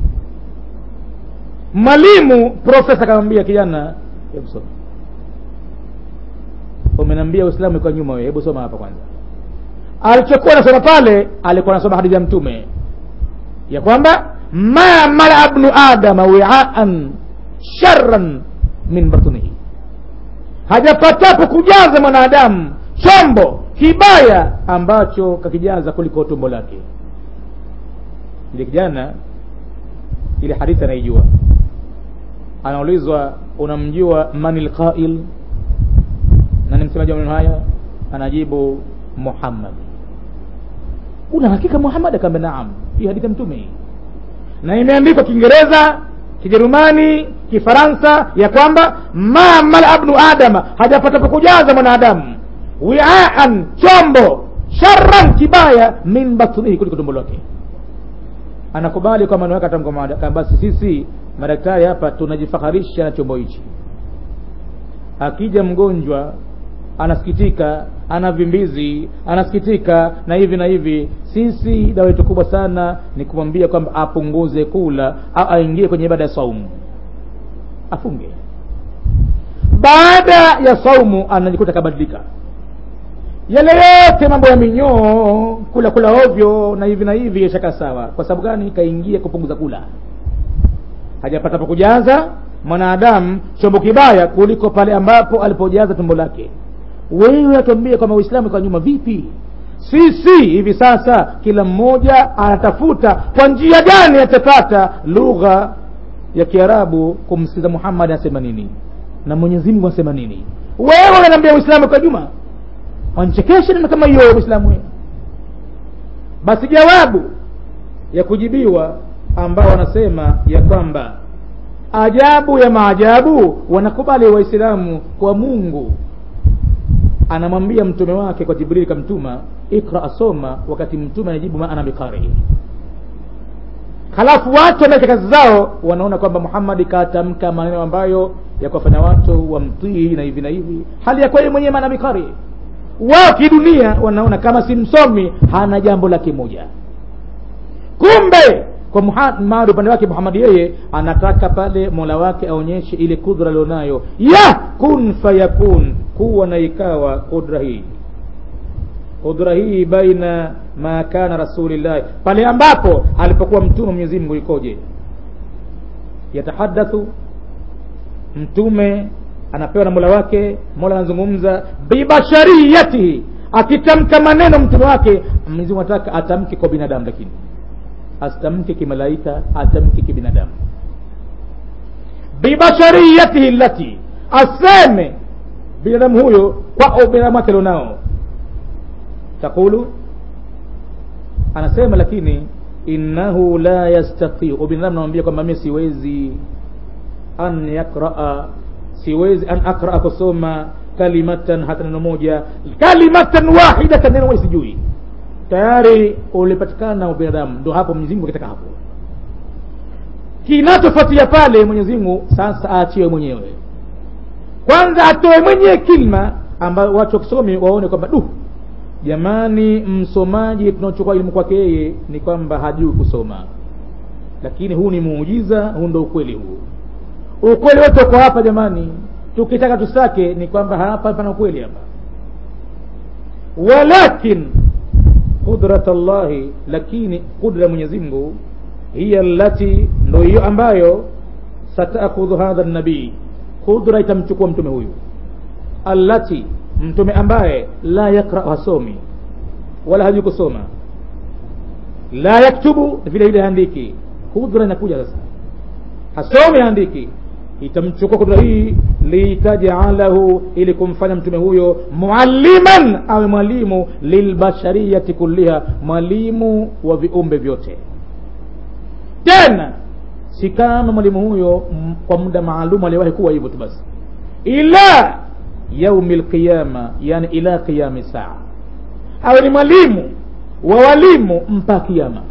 mwalimu profesa akamwambia kijana hebu soma umeniambia uislamu iko nyuma wewe hebu soma hapa kwanza alichokuwa anasoma pale alikuwa anasoma hadithi ya mtume ya kwamba ma mala bnu adama wiaan sharran min batnihi hajapatapo kujaza mwanadamu chombo kibaya ambacho kakijaza kuliko tumbo lake ile kijana ile hadithi anaijua anaulizwa unamjua mani lqail na ni msemaji wa maneno haya anajibu muhammad una hakika muhammad akaambia naam hii hadithi ya mtume hii na imeandikwa kiingereza kijerumani kifaransa ya kwamba ma mala bnu adama hajapata kujaza mwanadamu wiaan chombo sharan kibaya min batnihi kuliko tumbo lake anakubali kwa maneno yake atamka basi sisi madaktari hapa tunajifaharisha na chombo hichi akija mgonjwa anasikitika ana vimbizi anasikitika na hivi na hivi sisi dawa yetu kubwa sana ni kumwambia kwamba apunguze kula au aingie kwenye ibada ya saumu afunge baada ya saumu anajikuta kabadilika yale yote mambo ya minyoo kula kula ovyo na hivi na hivi yashaka sawa kwa sababu gani kaingia kupunguza kula hajapata pa kujaza mwanadamu chombo kibaya kuliko pale ambapo alipojaza tumbo lake wewe atuambie kwamba uislamu kwa nyuma vipi sisi hivi sasa kila mmoja anatafuta kwa njia gani atapata lugha ya kiarabu kumsikiza muhammad anasema nini na mwenyezi mungu anasema nini wewe unaniambia uislamu kwa juma wanchekesha neno kama hiyo uislamu basi jawabu ya kujibiwa ambao wanasema ya kwamba ajabu ya maajabu wanakubali waislamu kwa mungu anamwambia mtume wake kwa jibrili kamtuma ikra asoma wakati mtume anajibu ma ana bikari halafu watu wanaeka kazi zao wanaona kwamba muhammadi katamka maneno ambayo ya kuwafanya watu wamtii na hivi na hivi hali ya kwa yeye mwenyewe maana bikari wao kidunia wanaona kama si msomi hana jambo lake moja kumbe kwa muhammad upande wake muhammad yeye anataka pale mola wake aonyeshe ile kudra alionayo ya kun fayakun kuwa na ikawa kudra hii kudra hii baina ma kana rasulillahi pale ambapo alipokuwa mtume mwenyezi mungu ikoje yatahadathu mtume anapewa na mola wake mola anazungumza bibashariyatihi akitamka maneno mtume wake mwenyezi mungu anataka atamke kwa binadamu lakini asitamke kimalaika atamke kibinadamu bibashariyatihi lati aseme binadamu huyo kwa ubinadamu wake alionao taqulu anasema lakini innahu la yastatiu binadamu namwambia kwamba mi siwezi an yakraa siwezi an akraa kusoma kalimatan hata neno moja kalimatan wahidatan neno moja sijui tayari ulipatikana ubinadamu ndo hapo mwenyezi mungu akitaka hapo kinachofuatia pale mwenyezi mungu sasa aachiwe mwenyewe kwanza atoe mwenyewe kilma ambayo watu wakisomi waone kwamba duh jamani msomaji tunaochukua elimu kwake yeye ni kwamba hajui kusoma lakini huu ni muujiza huu ndo ukweli huu ukweli wote uko hapa jamani tukitaka tusake ni kwamba hapa pana ukweli hapa walakin qudrat llahi lakini qudra mwenyezi mungu hiya allati ndo hiyo ambayo satakhudhu hadha nabii qudra itamchukua mtume huyu allati mtume ambaye la yakra hasomi wala hajui kusoma la yaktubu vile vile haandiki kudra inakuja sasa hasomi haandiki itamchukua kudra hii litajalahu ili kumfanya mtume huyo mualliman awe mwalimu lilbashariyati kulliha mwalimu wa viumbe vyote tena si kama mwalimu huyo m- kwa muda maalum aliwahi kuwa hivyo tu basi ila yaumi lqiyama yani ila qiyami saa awe ni mwalimu wa walimu mpaka kiama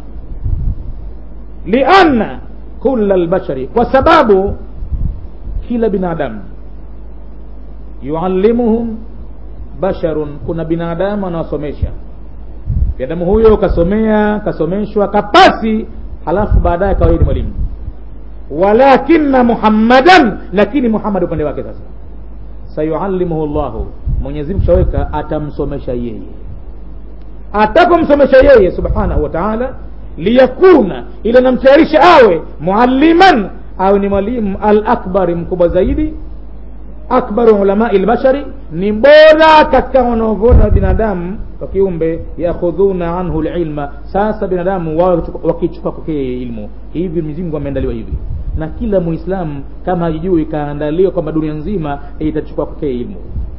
lianna kula lbashari kwa sababu kila binadamu yuallimuhum basharun kuna binadamu anawasomesha binadamu huyo kasomea kasomeshwa kapasi halafu baadaye akawa ni mwalimu walakina muhammadan lakini muhammad upande wake sasa sayuallimuhu llahu mwenyezi mungu shaweka atamsomesha yeye atapomsomesha yeye subhanahu wa taala liyakuna ili namtayarisha awe mualliman awe ni mwalimu al akbari mkubwa zaidi akbaru ulamai lbashari ni bora katika wanaovona wa binadamu wa kiumbe yakhudhuna anhu lilma sasa binadamu wawe wakichukua kwake yeye ilmu hivi mwenyezi ameandaliwa hivi na kila muislamu kama hajijui kaandaliwa kwamba dunia nzima itachukua kwake ilmu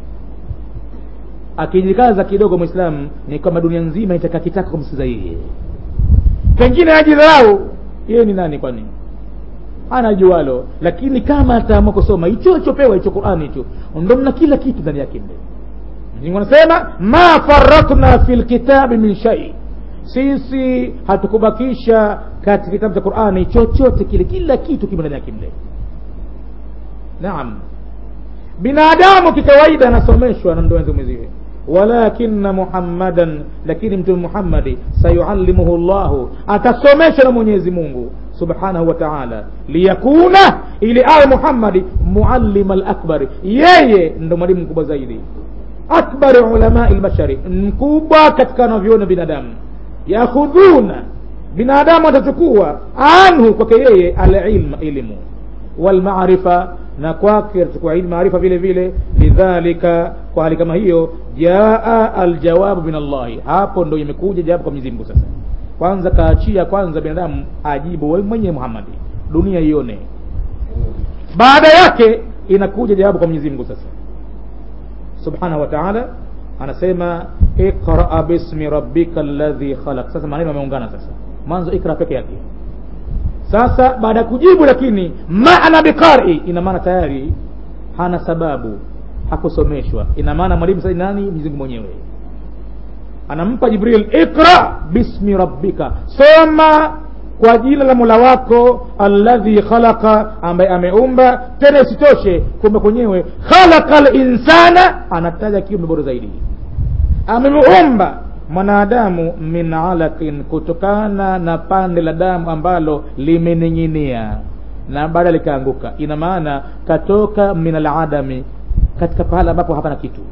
akijikaza kidogo mwislamu ni kwamba dunia nzima itakakitaka kumsikiza yeye pengine ajidharau yeye ni nani kwani anajualo lakini kama ataamua kusoma hicho ichopewa hicho qurani hicho ndo mna kila kitu ndani yake mle mzingu anasema ma faratna fi lkitabi min shai sisi hatukubakisha katika kitabu cha qurani chochote kile kila kitu kimo ndani yake mle naam binadamu kikawaida anasomeshwa na mdowenzi mwenziwe walakina muhammadan lakini mtume muhammadi sayuallimuhu llahu atasomeshwa na mwenyezi mungu subhanahu wa taala liyakuna ili awe muhammadi muallima lakbari yeye ndo mwalimu mkubwa zaidi akbari ulamai lbashari mkubwa katika wanavyona binadamu yakhudhuna binadamu atachukua anhu kwake yeye alilma elimu walmarifa na kwake atachukua ilmu maarifa vile vile lidhalika kwa hali kama hiyo jaa aljawabu min allahi hapo ndo imekuja jawabu kwa mwenyezi mungu sasa kwanza kaachia kwanza binadamu ajibu wewe mwenyewe muhammadi dunia ione baada yake inakuja jawabu kwa mwenyezi mungu sasa subhanahu wa taala anasema iqraa bismi rabbika ladhi khalaq sasa maneno yameungana sasa mwanzo ikra peke yake sasa baada ya kujibu lakini maana biqari ina maana tayari hana sababu hakusomeshwa ina maana mwalimu sasa nani mwenyezi mungu mwenyewe anampa jibril ikra bismi rabbika soma kwa jina la mola wako alladhi khalaqa ambaye ameumba tena isitoshe kumbe kwenyewe khalaqa linsana anataja kiumbe bora zaidi amemuumba mwanadamu min alaqin kutokana na pande la damu ambalo limening'inia na baada likaanguka ina maana katoka min aladami katika pahala ambapo hapana kitu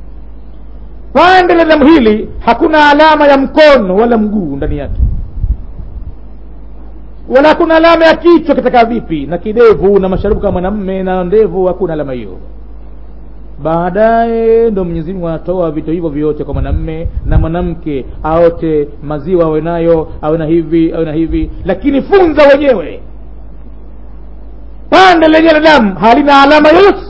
pande la damu hili hakuna alama ya mkono wala mguu ndani yake wala hakuna alama ya kichwa kitaka vipi na kidevu na masharubu kama mwanamme na ndevu hakuna alama hiyo baadaye ndo mwenyezi mungu anatoa vitu hivyo vyote kwa mwanamme na mwanamke aote maziwa awe nayo awe na hivi awe na hivi lakini funza wenyewe pande lenye la damu halina alama yoyote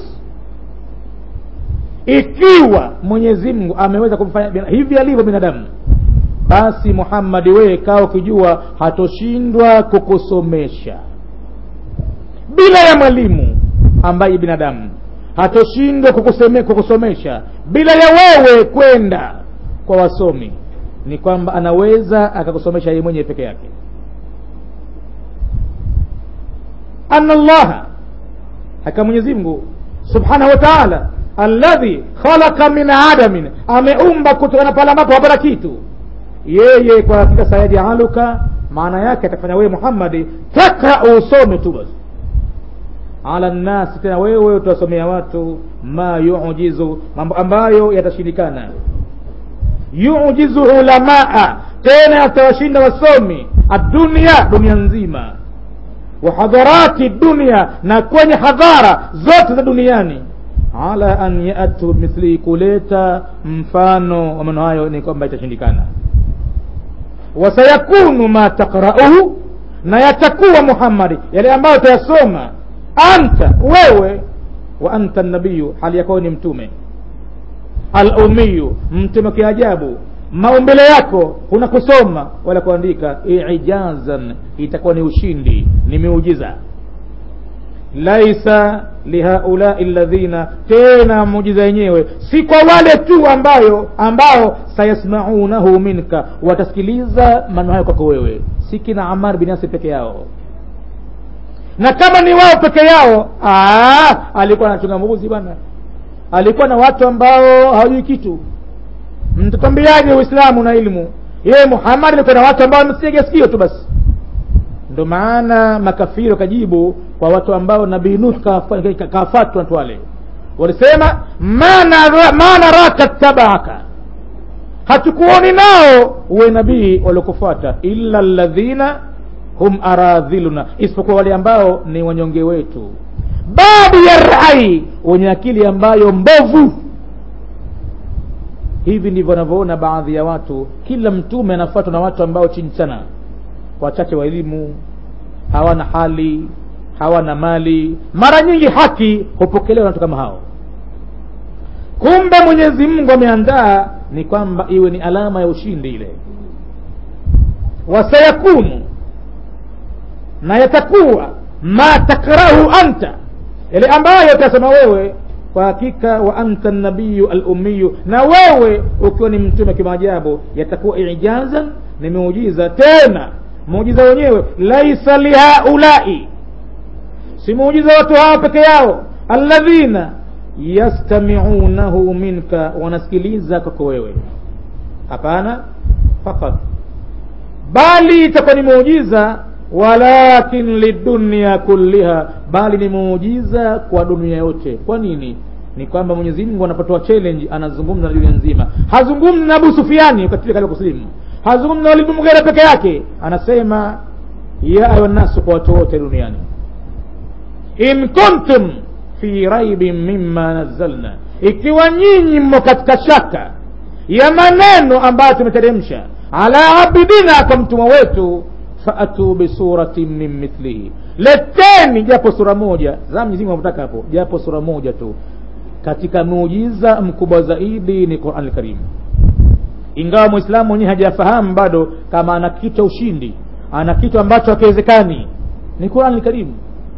ikiwa mwenyezi mungu ameweza kumfanya hivi alivyo binadamu basi muhammadi wewe kaa ukijua hatoshindwa kukusomesha bila ya mwalimu ambaye binadamu hatoshindwa kukuseme, kukusomesha bila ya wewe kwenda kwa wasomi ni kwamba anaweza akakusomesha yeye mwenyewe peke yake anna allaha haka mwenyezi mungu subhanahu wa taala alladhi khalaqa min adamin ameumba kutokana pale ambapo hapana kitu yeye kwa hakika sayajaluka maana yake atafanya wewe muhammadi takra usome tu basi ala nnasi tena wewe utawasomea watu ma yujizu mambo ambayo yatashindikana yujizu ulamaa tena atawashinda wasomi adunia dunia nzima wa hadharati dunia na kwenye hadhara zote za duniani ala an yatu mithli kuleta mfano wa maneno hayo ni kwamba itashindikana wasayakunu ma takrauhu na yatakuwa muhammadi yale ambayo utayasoma anta wewe wa anta nabiyu hali yakuwa ni mtume alumiyu mtume kiajabu maumbile yako huna kusoma wala kuandika ijazan itakuwa ni ushindi ni miujiza laisa lihaulai ladhina tena muujiza yenyewe si kwa wale tu ambayo ambao sayasmaunahu minka watasikiliza maneno hayo kwako wewe si kina amar bin yasir peke yao na kama ni wao peke yao aa, alikuwa anachunga mbuzi bwana alikuwa na watu ambao hawajui kitu mtatwambiaje uislamu na ilmu yeye muhammad alikuwa na watu ambao wamesiega sikio tu basi ndo maana makafiri wakajibu kwa watu ambao nabii nuh kafatwa watu wale walisema ma naraka tabaaka hatukuoni nao uwe nabii waliokufuata illa ladhina hum aradhiluna isipokuwa wale ambao ni wanyonge wetu babu ya rai wenye akili ambayo mbovu hivi ndivyo wanavyoona baadhi ya watu kila mtume anafuatwa na watu ambao chini sana wachache wa elimu hawana hali hawana mali mara nyingi haki hupokelewa na watu kama hao kumbe mwenyezi mungu ameandaa ni kwamba iwe ni alama ya ushindi ile wasayakunu na yatakuwa ma takrahu anta yale ambayo utasema wewe kwa hakika wa anta nabiyu alumiyu na wewe ukiwa ni mtume kimaajabu yatakuwa ijazan ni muujiza tena muujiza wenyewe laisa lihaulai si muujiza watu hawa peke yao alladhina yastamiunahu minka wanasikiliza kwako wewe hapana fakat bali itakuwa ni muujiza walakin lidunia kulliha bali ni muujiza kwa dunia yote kwa nini ni kwamba mwenyezi mungu anapotoa challenge anazungumza na dunia nzima hazungumzi na abu sufiani wakati katika kusilimu hazungumzi na walimu mgera peke yake anasema ya ayuha nnasu kwa watu wote duniani in kuntum fi raibin mimma nazzalna ikiwa nyinyi mmo katika shaka ya maneno ambayo tumeteremsha ala abidina kwa mtumwa wetu faatu bisuratin min mithlihi leteni japo sura moja za mwenyezi mungu anataka hapo japo sura moja tu katika muujiza mkubwa zaidi ni Qur'an al-Karim ingawa muislamu mwenyewe hajafahamu bado kama ana kitu cha ushindi ana kitu ambacho hakiwezekani ni Qur'an al-Karim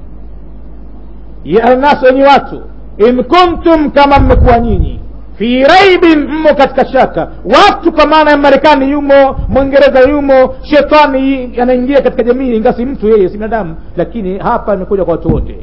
ya alnas wenye watu in kuntum kama mmekuwa nyinyi fi raibin mmo katika shaka watu kwa maana ya marekani yumo mwingereza yumo shetani anaingia katika jamii ingasi mtu yeye si binadamu lakini hapa imekuja kwa watu wote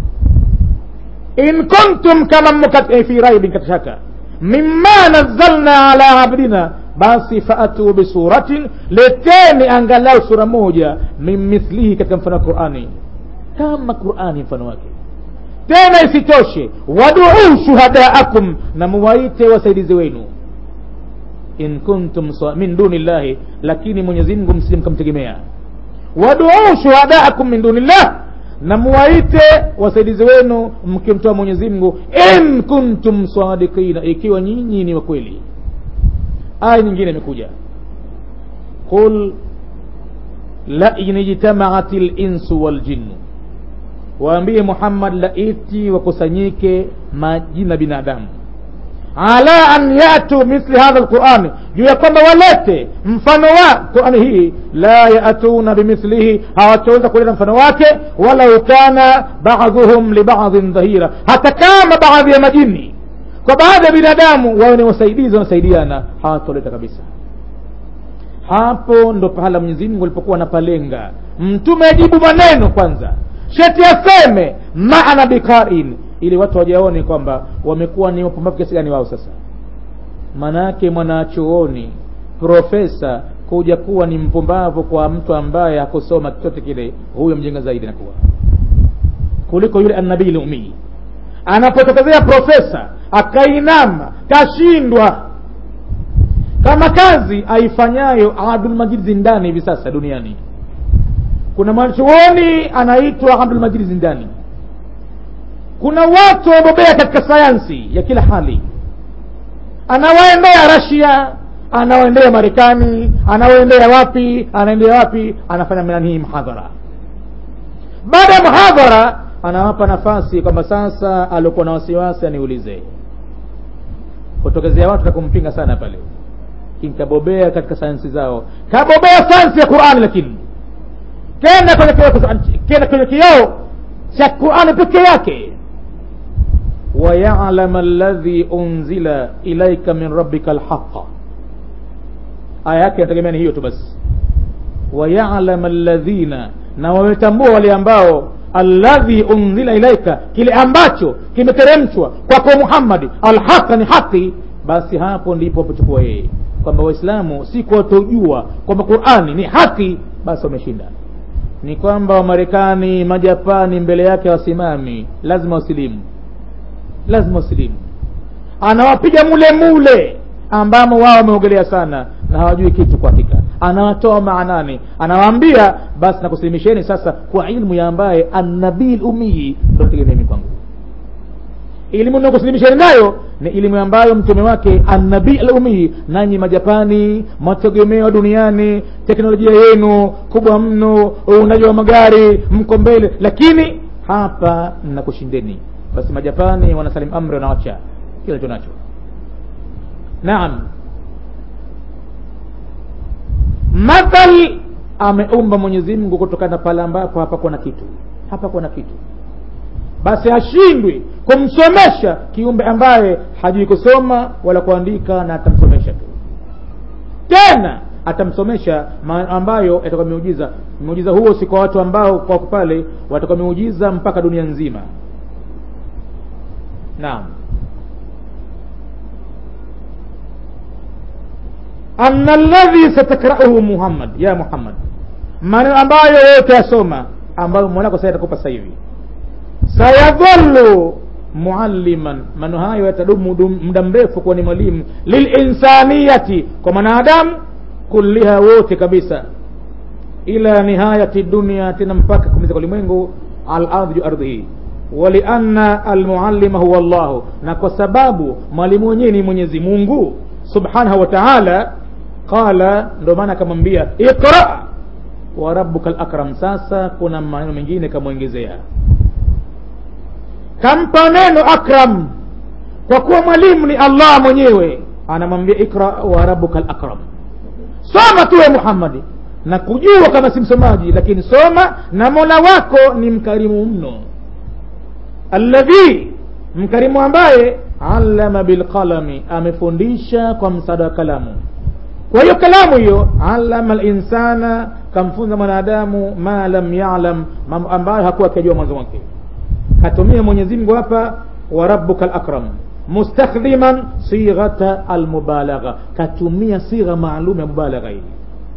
in kuntum kama mmo fi raibin katika shaka mimma nazzalna ala abdina basi faatu bisuratin leteni angalau sura moja min mithlihi katika mfano wa qurani kama qurani mfano wake tena isitoshe waduu shuhadaakum na muwaite wasaidizi wenu in kuntum min duni llahi lakini mwenyezi mungu msije mkamtegemea waduu shuhadaakum min duni llah na muwaite wasaidizi wenu mkimtoa mwenyezi mungu in kuntum sadikina ikiwa nyinyi ni wakweli aya nyingine imekuja qul lain ijtamaat linsu waljinnu waambie muhammad laiti wakusanyike majina binadamu ala an yatu mithli hadha lqurani juu ya kwamba walete mfano wa qurani hii la yatuna bimithlihi hawataweza kuleta mfano wake walau kana baduhum libadhin dhahira hata kama baadhi ya majini kwa baadhi ya binadamu wawe ni wasaidizi wanasaidiana hawatoleta kabisa hapo ndo pahala mwenyezi mungu alipokuwa anapalenga mtume ajibu maneno kwanza sheti aseme maana bikarin ili watu wajaone kwamba wamekuwa ni wapumbavu kiasi gani wao sasa maanaake mwanachuoni profesa kuja kuwa ni mpumbavu kwa mtu ambaye hakusoma chochote kile huyo mjenga zaidi nakuwa kuliko yule annabii lumii anapotokezea profesa akainama kashindwa kama kazi aifanyayo abdulmajid zindani hivi sasa duniani kuna mwanachuoni anaitwa abdulmajid zindani kuna watu wamebobea katika sayansi ya kila hali anawaendea rasia anawaendea marekani anawaendea wapi anaendea wapi anafanya nanii mhadhara baada ya mhadhara anawapa nafasi kwamba sasa aliokuwa na wasiwasi aniulize kutokezea watu takumpinga sana pale kabobea katika sayansi zao kabobea sayansi ya qurani lakini kenda kwenye kioo kenda kwenye kioo cha qurani peke yake wayalama alladhi unzila ilaika min rabbika alhaqa aya yake inategemea ni hiyo tu basi wayalama alladhina na wametambua wale ambao alladhi unzila ilaika kile ambacho kimeteremshwa kwako muhammadi alhaqa ni haki basi hapo ndipo apochukua yeye kwamba waislamu si kuwatojua kwamba qurani ni haki basi wameshinda ni kwamba wamarekani majapani mbele yake wasimami lazima wasilimu lazima wasilimu anawapiga mule mule ambamo wao wameogelea sana na hawajui kitu kwa hakika anawatoa maanani anawaambia basi nakusilimisheni sasa kwa ilmu ya ambaye annabii lumii ndo tegemea mimi kwangu elimu nakusilimisheni nayo ni elimu ambayo mtume wake annabii lumii nanyi majapani mategemeo duniani teknolojia yenu kubwa mno uundaji wa magari mko mbele lakini hapa nakushindeni basi majapani wanasalim amri wanawacha kila licho nacho naam mathal ameumba mwenyezi mungu kutokana pale ambapo hapakuwa na kitu hapakuwa na kitu basi hashindwi kumsomesha kiumbe ambaye hajui kusoma wala kuandika na atamsomesha tu tena atamsomesha ambayo yatakuwa miujiza miujiza huo si kwa watu ambao kwa pale watakuwa miujiza mpaka dunia nzima naam anna alladhi satakrauhu muhammad ya muhammad maneno ambayo wewe utayasoma ambayo mwanako sasa atakupa sasa hivi sayadhallu mualliman maneno hayo yatadumu muda mrefu kuwa ni mwalimu lilinsaniyati kwa mwanadamu kulliha wote kabisa ila nihayati dunia tena mpaka kumiza kwa ulimwengu alardhi juu ardhi hii walianna almuallima huwa llahu na kwa sababu mwalimu wenyewe ni mwenyezi mungu subhanahu wa taala qala ndo maana akamwambia iqra wa rabbuka lakram sasa kuna maneno mengine kamwongezea kampa neno akram kwa kuwa mwalimu ni allah mwenyewe anamwambia ikra wa rabbuka lakram soma tuwe muhammadi na kujua kama si msomaji lakini soma na mola wako ni mkarimu mno alladhi mkarimu ambaye allama bilqalami amefundisha kwa msaada wa kalamu kwa hiyo kalamu hiyo allama linsana kamfunza mwanadamu ma lam yalam mambo ambayo hakuwa akijua mwanzo wake katumia mwenyezi mungu hapa wa rabbuka lakram mustakhdhiman sighata almubalagha katumia sigha maalum ya mubalagha hii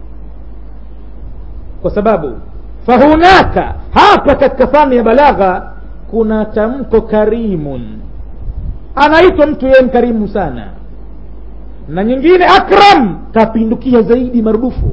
kwa sababu fahunaka hapa katika fani ya balagha kuna tamko karimun anaitwa mtu yeye mkarimu sana na nyingine akram kapindukia zaidi marudufu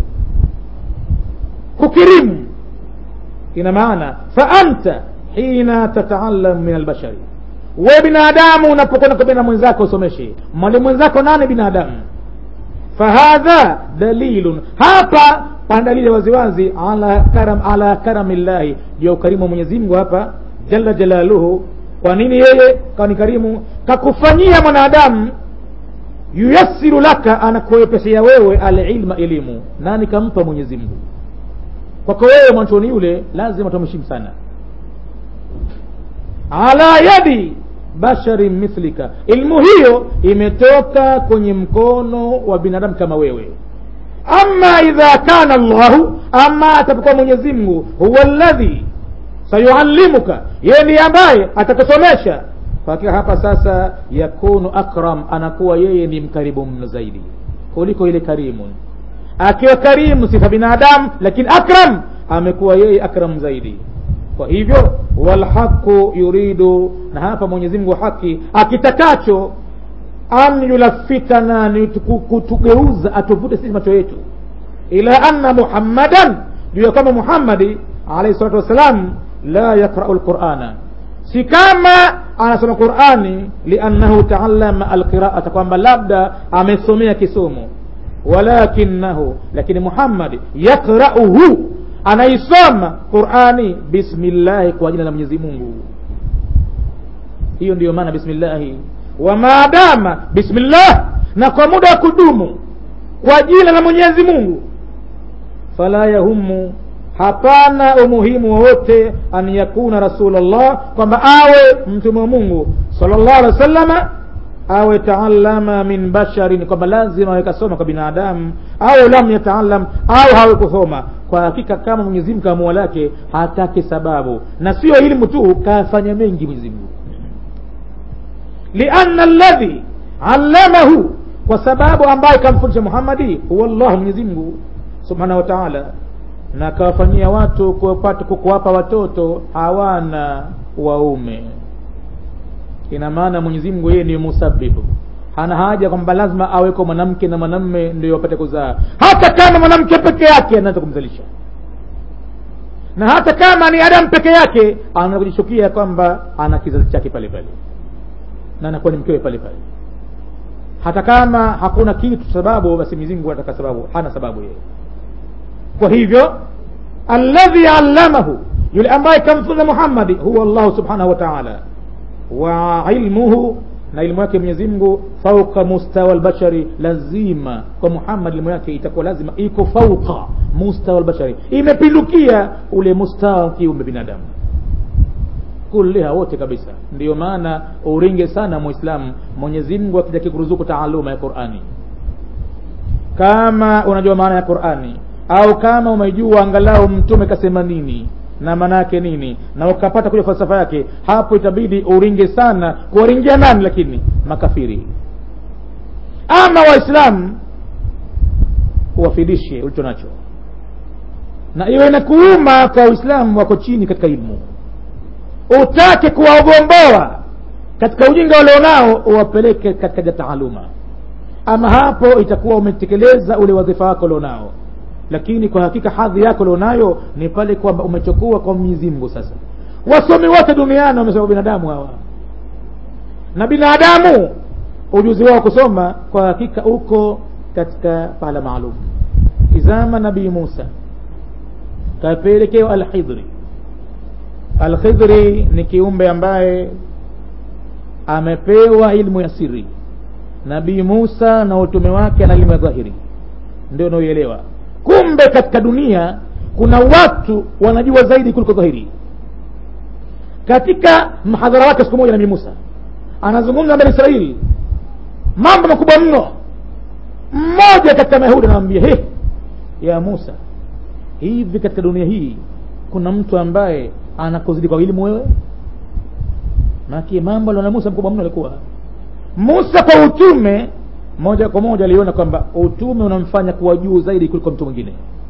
kukirimu ina maana fa anta hina tataalam min albashari we binadamu unapokwenda kwa mwenzako usomeshe mwalimu mwenzako nani binadamu fahadha dalilun hapa pana dalili waziwazi ala karam ala karamillahi juu ya ukarimu wa mwenyezi mungu hapa jalla jalaluhu kwa nini yeye kani karimu kakufanyia mwanadamu yuyassiru laka anakuwepesea wewe alilma elimu nani kampa mwenyezi mungu kwako wewe mwanchoni yule lazima tumheshimu sana ala yadi basharin mithlika ilmu hiyo imetoka kwenye mkono wa binadamu kama wewe ama idha kana llahu ama atapokuwa mwenyezi mungu huwa ladhi sayuallimuka yeye ndiye ambaye atakusomesha hakika hapa sasa yakunu akram anakuwa yeye ni mkaribu mno zaidi kuliko ile karimu akiwa karimu sifa binadamu lakini akram amekuwa yeye akram zaidi kwa hivyo walhaqu yuridu na hapa mwenyezi mungu haki akitakacho an yulafikana ni kutugeuza atuvute sisi macho yetu ila anna muhammadan juu ya kwamba muhammadi alaihi salatu wassalam la yaqrau lqurana si kama anasoma qurani liannahu taallama alqiraata kwamba labda amesomea kisomo walakinahu lakini muhammadi yaqrauhu anaisoma qurani bismillahi kwa jina la mwenyezi mungu hiyo ndiyo maana bismillahi wa maadama bismillah na kwa muda wa kudumu kwa jina la mwenyezi mungu fala yahumu hapana umuhimu wowote an yakuna rasulllah kwamba awe mtume wa mungu salllah alehi wa sallama awe taalama min basharin kwamba lazima awe kasoma kwa binadamu au lam yataalam au hawe kusoma kwa hakika kama mwenyezi mungu kamua lake hataki sababu na sio elimu tu kafanya mengi mwenyezi mungu lianna alladhi allamahu kwa sababu ambaye kamfundisha muhammadi huwa llahu mwenyezi mungu subhanahu wa taala na akawafanyia watu kuwapa watoto hawana waume ina maana mwenyezi mungu yeye ni musabibu hana haja kwamba lazima aweko mwanamke na mwanamme ndio wapate kuzaa hata kama mwanamke peke yake anaweza kumzalisha na hata kama ni adamu peke yake anaweza kujishukia kwamba ana kizazi chake pale pale na anakuwa ni mkewe pale pale hata kama hakuna kitu sababu basi mwenyezi mungu anataka sababu hana sababu yeye kwa hivyo alladhi allamahu yule ambaye kamfunza muhammadi huwa llahu subhanahu wa taala wa ilmuhu na ilmu yake mwenyezi mungu fauka mustawa albashari lazima kwa muhammad ilmu yake itakuwa lazima iko fauka mustawa albashari imepindukia ule mustawa wa kiumbe binadamu kulliha wote kabisa ndiyo maana uringe sana muislamu mwenyezi mungu akitaki kuruzuku taaluma ya qurani kama unajua maana ya qurani au kama umejua angalau mtume kasema nini na maana yake nini na ukapata kuja falsafa yake hapo itabidi uringe sana kuwaringia nani lakini makafiri ama waislamu uwafidishe ulicho nacho na iwe na kuuma kwa waislamu wako chini katika ilmu utake kuwagomboa katika ujinga walionao uwapeleke katika taaluma ama hapo itakuwa umetekeleza ule wadhifa wako ulionao lakini kwa hakika hadhi yako ulionayo ni pale kwamba umechukua kwa mwenyezi mungu sasa wasomi wote duniani wamesoma binadamu hawa na binadamu ujuzi wao kusoma kwa hakika uko katika pahala maalum izama nabii musa kapelekewa alhidri alkhidri ni kiumbe ambaye amepewa ilmu ya siri nabii musa na utume wake na elimu ya dhahiri ndio unaoielewa kumbe katika dunia kuna watu wanajua zaidi kuliko dhahiri katika mhadhara wake siku moja nabii musa anazungumza mbele israeli mambo makubwa mno mmoja katika mayahudi anamwambia he ya musa hivi katika dunia hii kuna mtu ambaye anakuzidi kwa elimu wewe maki mambo aliona musa mkubwa mno alikuwa musa kwa utume moja kwa moja aliona kwamba utume unamfanya kuwa juu zaidi kuliko mtu mwingine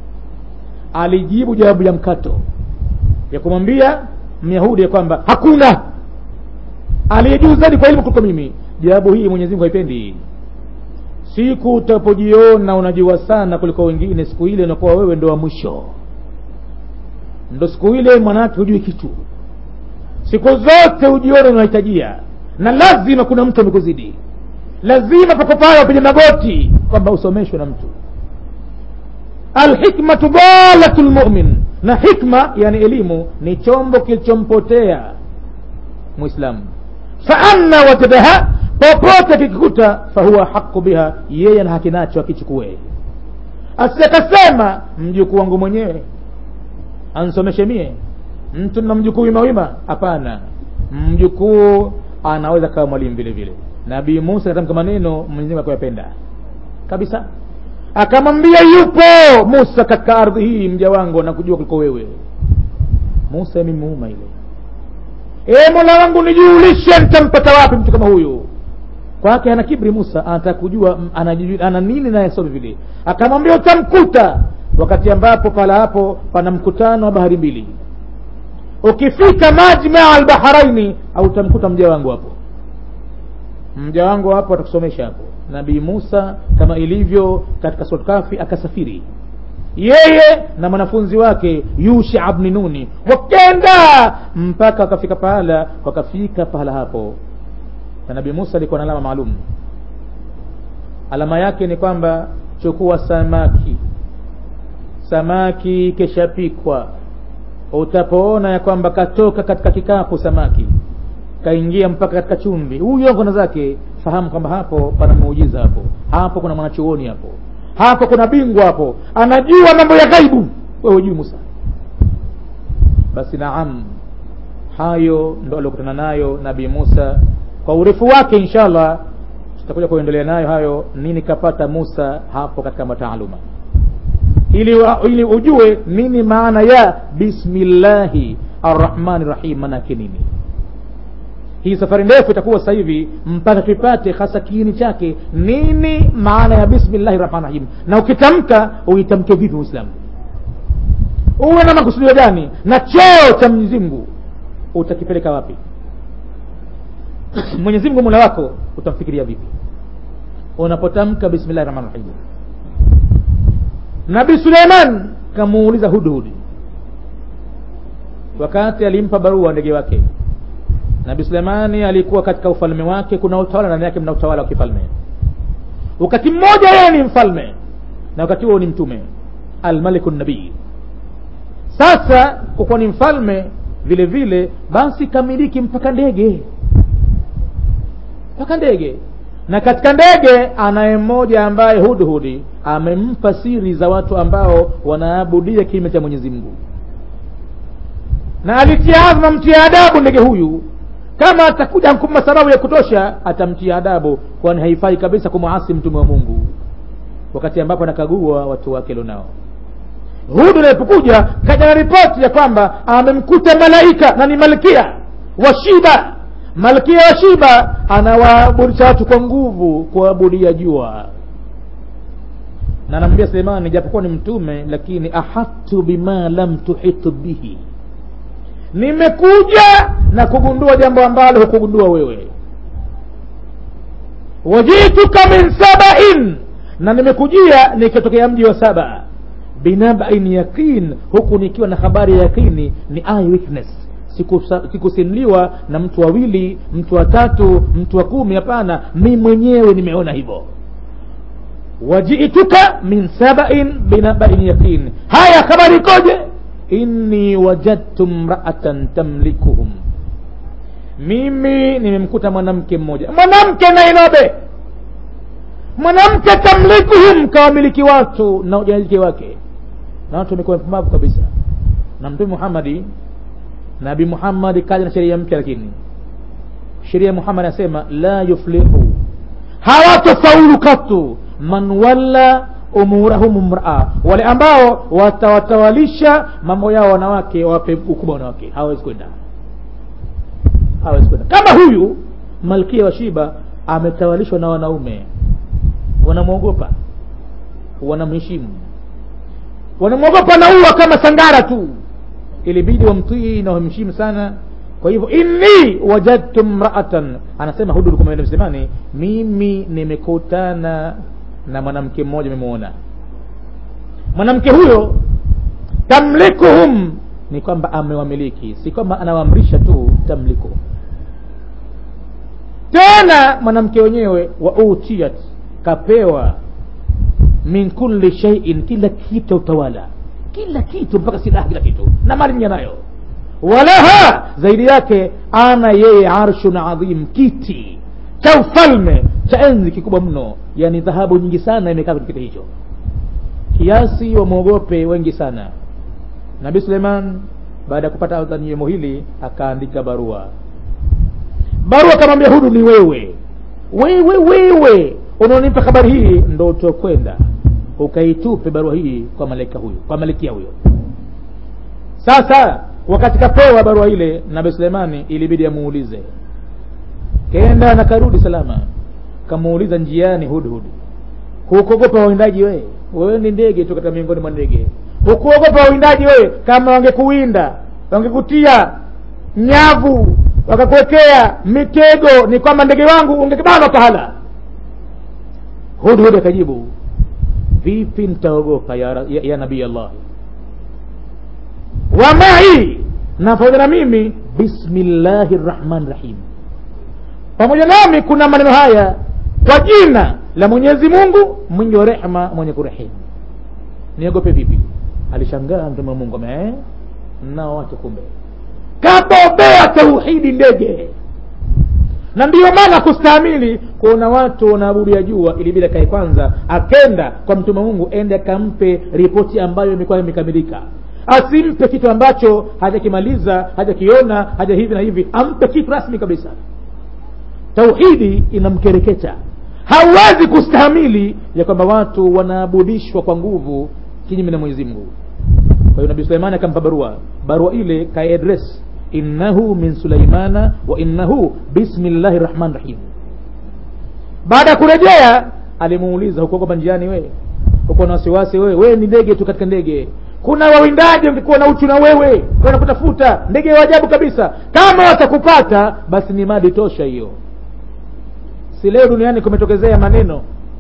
alijibu jawabu ya mkato ya kumwambia myahudi ya kwamba hakuna aliye juu zaidi kwa elimu kuliko mimi jawabu hii mwenyezi mungu haipendi siku utapojiona unajua sana kuliko wengine siku ile unakuwa wewe ndo wa mwisho ndo siku ile mwanawake hujui kitu siku zote ujione unahitajia na lazima kuna mtu amekuzidi lazima pako pale wapige magoti kwamba usomeshwe na mtu alhikmatu dalatu lmumin na hikma yani elimu ni chombo kilichompotea mwislamu faanna wajadaha popote kikikuta fahuwa haqu biha yeye na haki nacho akichukue asiakasema mjukuu wangu mwenyewe ansomeshe mie mtu na mjukuu wimawima hapana mjukuu anaweza kawa mwalimu vile vile nabii musa katamka maneno mwenyezimungu akuyapenda kabisa akamwambia yupo musa katika ardhi hii mja wangu anakujua kuliko wewe musa imemuuma ile e mola wangu nijuulishe nitampata wapi mtu kama huyu kwake ana kibri musa anataka kujua ana, ana nini naye sobe vile akamwambia utamkuta wakati ambapo pala hapo pana mkutano wa bahari mbili ukifika majmaa albaharaini au utamkuta mja wangu hapo mja wangu hapo atakusomesha hapo nabii musa kama ilivyo katika surat kafi akasafiri yeye na mwanafunzi wake yusha bni nuni wakenda mpaka wakafika pahala wakafika pahala hapo na nabii musa alikuwa na alama maalum alama yake ni kwamba chukua samaki samaki keshapikwa utapoona ya kwamba katoka katika kikapu samaki kaingia mpaka katika chumvi huyo kona zake fahamu kwamba hapo pana muujiza hapo hapo kuna mwanachuoni hapo hapo kuna bingwa hapo anajua mambo ya ghaibu wewe hujui musa basi naam hayo ndo aliokutana nayo nabii musa kwa urefu wake inshallah tutakuja kuendelea nayo hayo nini kapata musa hapo katika mataaluma ili, ili ujue nini maana ya bismillahi arrahmani rahim manake nini hii safari ndefu itakuwa sasa hivi mpaka tuipate hasa kiini chake nini maana ya bismillahi rahmani rahim na ukitamka uitamke vipi muislamu uwe na makusudio gani na cheo cha mwenyezi mungu utakipeleka wapi mwenyezi mungu mola wako utamfikiria vipi unapotamka bismillahi rahmani rahim nabii suleiman kamuuliza hudhudi wakati alimpa barua ndege wake nabii suleimani alikuwa katika ufalme wake kuna utawala ndani yake mna utawala wa kifalme wakati mmoja yeye ni mfalme na wakati huo ni mtume almaliku nabii sasa kukuwa ni mfalme vile vile basi kamiliki mpaka ndege mpaka ndege na katika ndege anaye mmoja ambaye hudhudi amempa siri za watu ambao wanaabudia kinyume cha mwenyezi mungu na alitia azma mtia adabu ndege huyu kama atakuja kumpa sababu ya kutosha atamtia adabu kwani haifai kabisa kumwasi mtume wa mungu wakati ambapo anakagua watu wake lonao hudu alipokuja kaja na ripoti ya kwamba amemkuta malaika na ni malkia wa shiba malkia wa shiba anawaaburisha watu kwa nguvu kuabudia jua na anamwambia suleimani japokuwa ni mtume lakini ahatu bima lam tuhitu bihi nimekuja na kugundua jambo ambalo hukugundua wewe wajituka min sabain na nimekujia nikitokea mji wa saba binabain yaqin huku nikiwa na habari ya yaqini ni eye witness sikusimuliwa na mtu wawili mtu wa tatu mtu wa kumi hapana mi mwenyewe nimeona hivyo wajituka min sabain binabain yaqin haya habari ikoje inni wajadtu mraatan tamlikuhum mimi nimemkuta mwanamke mmoja mwanamke nainobe mwanamke tamlikuhum kawamiliki watu na ujaniliki wake na watu wamekuwa mpumbavu kabisa na mtume muhammadi nabi muhammadi kaja na sheria mpya lakini sheria muhammad anasema la yuflihu hawatofaulu katu man walla umurahum mraa wale ambao watawatawalisha mambo yao wanawake wape ukubwa wanawake hawawezi kwenda hawawezi kwenda kama huyu malkia wa shiba ametawalishwa na wanaume wanamwogopa wanamheshimu wanamwogopa naua kama sangara tu ilibidi wamtii na wamheshimu sana kwa hivyo inni wajadtu mraatan anasema hududu kama msemani mimi nimekutana na mwanamke mmoja memwona mwanamke huyo tamlikuhum ni kwamba amewamiliki si kwamba anawaamrisha tu tamlikuhum tena mwanamke wenyewe wa utiyat kapewa min kulli shaiin kila kitu cha utawala kila kitu mpaka silaha kila kitu na mali mja nayo walaha zaidi yake ana yeye arshun adhim kiti cha ufalme cha enzi kikubwa mno yani dhahabu nyingi sana imekaa kwenye kiti hicho kiasi wamwogope wengi sana nabii suleiman baada ya kupata adhaniyemo hili akaandika barua barua akamwambia hudu ni wewe wewe wewe unaonipa habari hii ndo utokwenda ukaitupe barua hii kwa malaika huyu kwa malikia huyo sasa wakati kapewa barua ile nabii suleimani ilibidi amuulize kenda na karudi salama kamuuliza njiani hudhud hukuogopa wawindaji wewe wewe ni ndege tu katika miongoni mwa ndege hukuogopa wawindaji wewe kama wangekuwinda wangekutia nyavu wakakuwekea mitego ni kwamba ndege wangu ungekibanwa pahala hudhud akajibu vipi nitaogopa ya, ya, ya nabii allah wa mai na pamoja na mimi bismillahi rrahmani rahim pamoja nami kuna maneno haya kwa jina la mwenyezi mungu mwingi wa rehma mwenye kurehemu niogope vipi alishangaa mtume wa mungu ame nao watu kumbe kabobea tauhidi ndege na ndiyo maana kustahimili kuona watu wanaabudu ya jua ilibidi akae kwanza akenda kwa mtume wa mungu ende akampe ripoti ambayo imekuwa imekamilika asimpe kitu ambacho hajakimaliza hajakiona haja hivi na hivi ampe kitu rasmi kabisa tauhidi inamkereketa hauwezi kustahamili ya kwamba watu wanaabudishwa kwa nguvu kinyume na mwenyezi mungu kwa hiyo nabii suleimani akampa barua barua ile kaadres innahu min sulaimana wa innahu bismillahi rahmani rahim baada ya kurejea alimuuliza hukuogopa njiani wewe huko na wasiwasi wewe wewe ni ndege tu katika ndege kuna wawindaji wangekuwa na uchu na wewe wanakutafuta ndege wa ajabu kabisa kama watakupata basi ni madi tosha hiyo si leo duniani kumetokezea maneno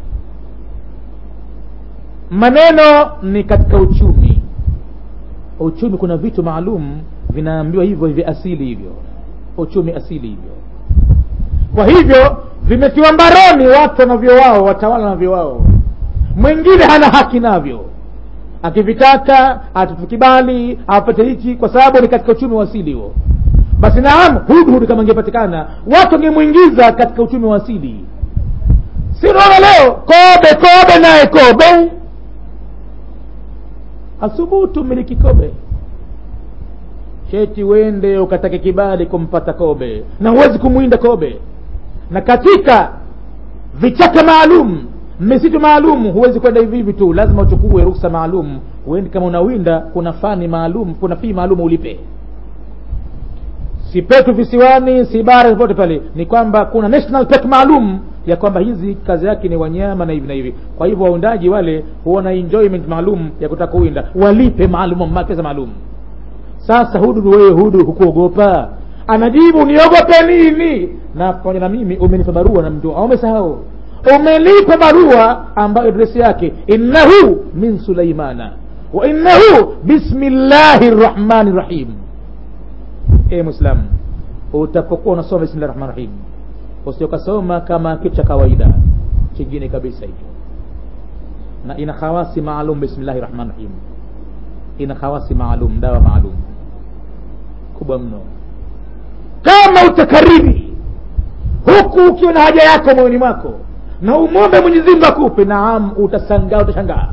maneno ni katika uchumi uchumi kuna vitu maalum vinaambiwa hivyo hivi asili hivyo uchumi asili hivyo kwa hivyo vimetiwa mbaroni watu wanavyo wao watawala navyo wao mwingine hana haki navyo akivitaka atatukibali apate hichi kwa sababu ni katika uchumi wa asili huo basi naam hudhud kama ingepatikana watu wangemwingiza katika uchumi wa asili si unaona leo kobe kobe naye kobe asubutu miliki kobe cheti wende ukatake kibali kumpata kobe na huwezi kumwinda kobe na katika vichaka maalum misitu maalum huwezi kwenda hivi hivi tu lazima uchukue ruksa maalum huendi kama unawinda kuna fani maalum kuna fii maalum ulipe si petu visiwani si bara popote pale ni kwamba kuna national park maalum ya kwamba hizi kazi yake ni wanyama na hivi na hivi kwa hivyo waundaji wale huona enjoyment maalum ya kutaka kuwinda walipe maalum pesa maalum sasa hududu wewe hudu hukuogopa anajibu niogope nini na pamoja na mimi umenipa barua na mtu umesahau umelipa barua ambayo adresi yake innahu min sulaimana wa innahu bismillahi rrahmani rrahim e mwislamu utapokuwa unasoma bismillahi rahmani rahim usiokasoma kama kitu cha kawaida chingine kabisa hicho na ina khawasi maalum bismillahi rahmani rahim ina khawasi maalum dawa maalum kubwa mno kama utakariri huku ukiwa na haja yako moyoni mwako na umwombe mwenyezi mungu akupe naam utasangaa utashangaa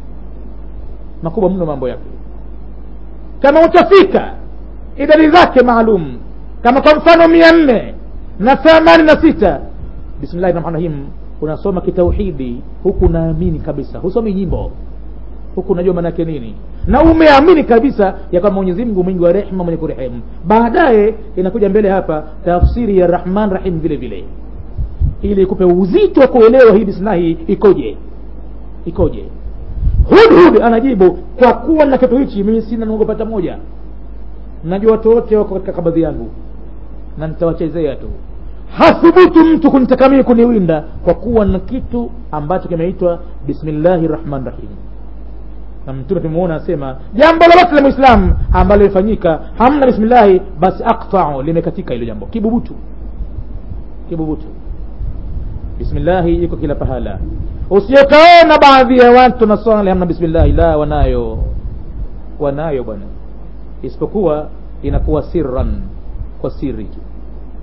makubwa mno mambo yake kama utafika idadi zake maalum kama kwa mfano mia nne na thamani na sita bismillahi rahmani rahim unasoma kitauhidi huku unaamini kabisa husomi nyimbo huku unajua maana yake nini na umeamini kabisa ya kwamba mwenyezi mungu mwingi wa rehma mwenye kurehemu baadaye inakuja mbele hapa tafsiri ya rahman rahim vile vile ili ikupe uzito wa kuelewa hii bismillahi ikoje ikoje hudhud anajibu kwa kuwa na kitu hichi mimi sina naogopata moja najua watu wote wako katika kabadhi yangu na nitawachezea tu hathubutu mtu kunitaka mimi kuniwinda kwa kuwa na kitu ambacho kimeitwa bismillahi rahmani rahim na mtume tumemuona asema jambo lolote la mwislamu ambalo lifanyika hamna bismillahi basi aktau limekatika hilo jambo kibubutu kibubutu bismillahi iko kila pahala usiokaona baadhi ya watu naswali hamna bismillahi la wanayo wanayo bwana isipokuwa inakuwa sirran kwa siri tu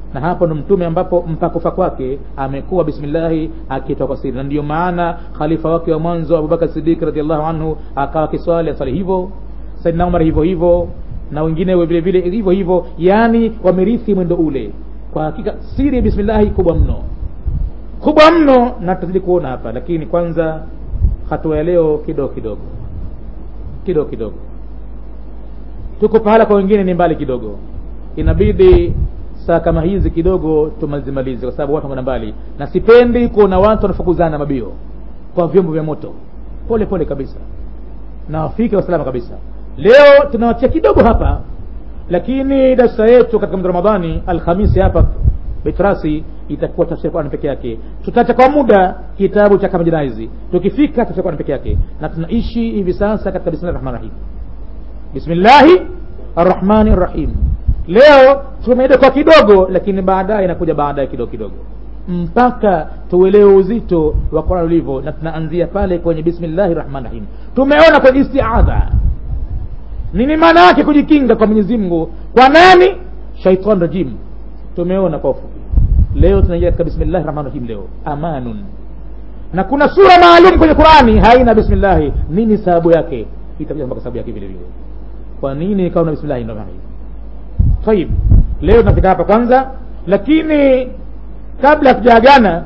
na hapo ndo mtume ambapo mpakufa kwake amekuwa bismillahi akitoa kwa siri na ndiyo maana khalifa wake wa mwanzo abubakar sidik radiallahu anhu akawa kiswali asali hivyo saidna umar hivyo hivyo na wengine vile vile hivyo hivyo yaani wamerithi mwendo ule kwa hakika siri ya bismillahi kubwa mno kubwa mno na tutazidi kuona hapa lakini kwanza hatua ya leo kidogo kidogo kidogo kidogo tuko pahala kwa wengine ni mbali kidogo inabidi saa kama hizi kidogo tumalizimalize kwa sababu watu wanakwenda mbali na sipendi kuona watu wanafukuzana mabio kwa vyombo vya moto pole pole kabisa na wafike wasalama kabisa leo tunawachia kidogo hapa lakini darsa yetu katika mwezi ramadhani alhamisi hapa betrasi itakuwa tafsiri Qur'an peke yake tutaacha kwa muda kitabu cha kama jinaizi tukifika tafsiri Qur'an peke yake na tunaishi hivi sasa katika bismillahir rahmanir rahim bismillahi arrahmani rrahim leo tumeenda kwa kidogo lakini baadaye inakuja baadaye kidogo kidogo mpaka tuelewe uzito wa Qur'an ulivyo na tunaanzia pale kwenye bismillahi rahmani rahim tumeona kwenye istiadha nini maana yake kujikinga kwa Mwenyezi Mungu kwa nani shaitan rajim tumeona kwa ufupi leo tunaingia katika bismillahi rahmani rahim leo amanun na kuna sura maalum kwenye Qur'ani haina bismillahi nini sababu yake itakuja mpaka sababu yake vile vile kwa nini ikawa na bismillahi ndio maana طيب leo tunafika hapa kwanza lakini kabla tujaagana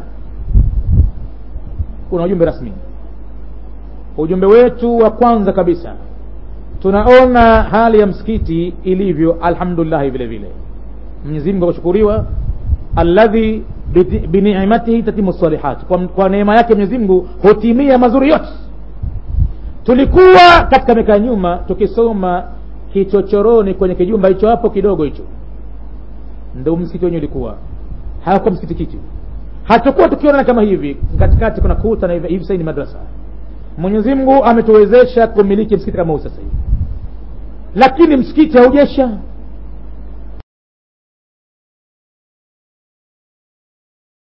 kuna ujumbe rasmi ujumbe wetu wa kwanza kabisa tunaona hali ya msikiti ilivyo alhamdulillah vile vile Mwenyezi Mungu ashukuriwa alladhi bini'matihi tatimu salihat kwa, kwa neema yake Mwenyezi Mungu hutimia mazuri yote tulikuwa katika miaka nyuma tukisoma kichochoroni kwenye kijumba hicho hapo kidogo hicho ndio msikiti wenyewe ulikuwa hakuwa msikiti kiti hatakuwa tukiona kama hivi katikati kuna kuta na hivi sasa ni madrasa Mwenyezi Mungu ametuwezesha kumiliki msikiti kama huu sasa hivi lakini msikiti haujesha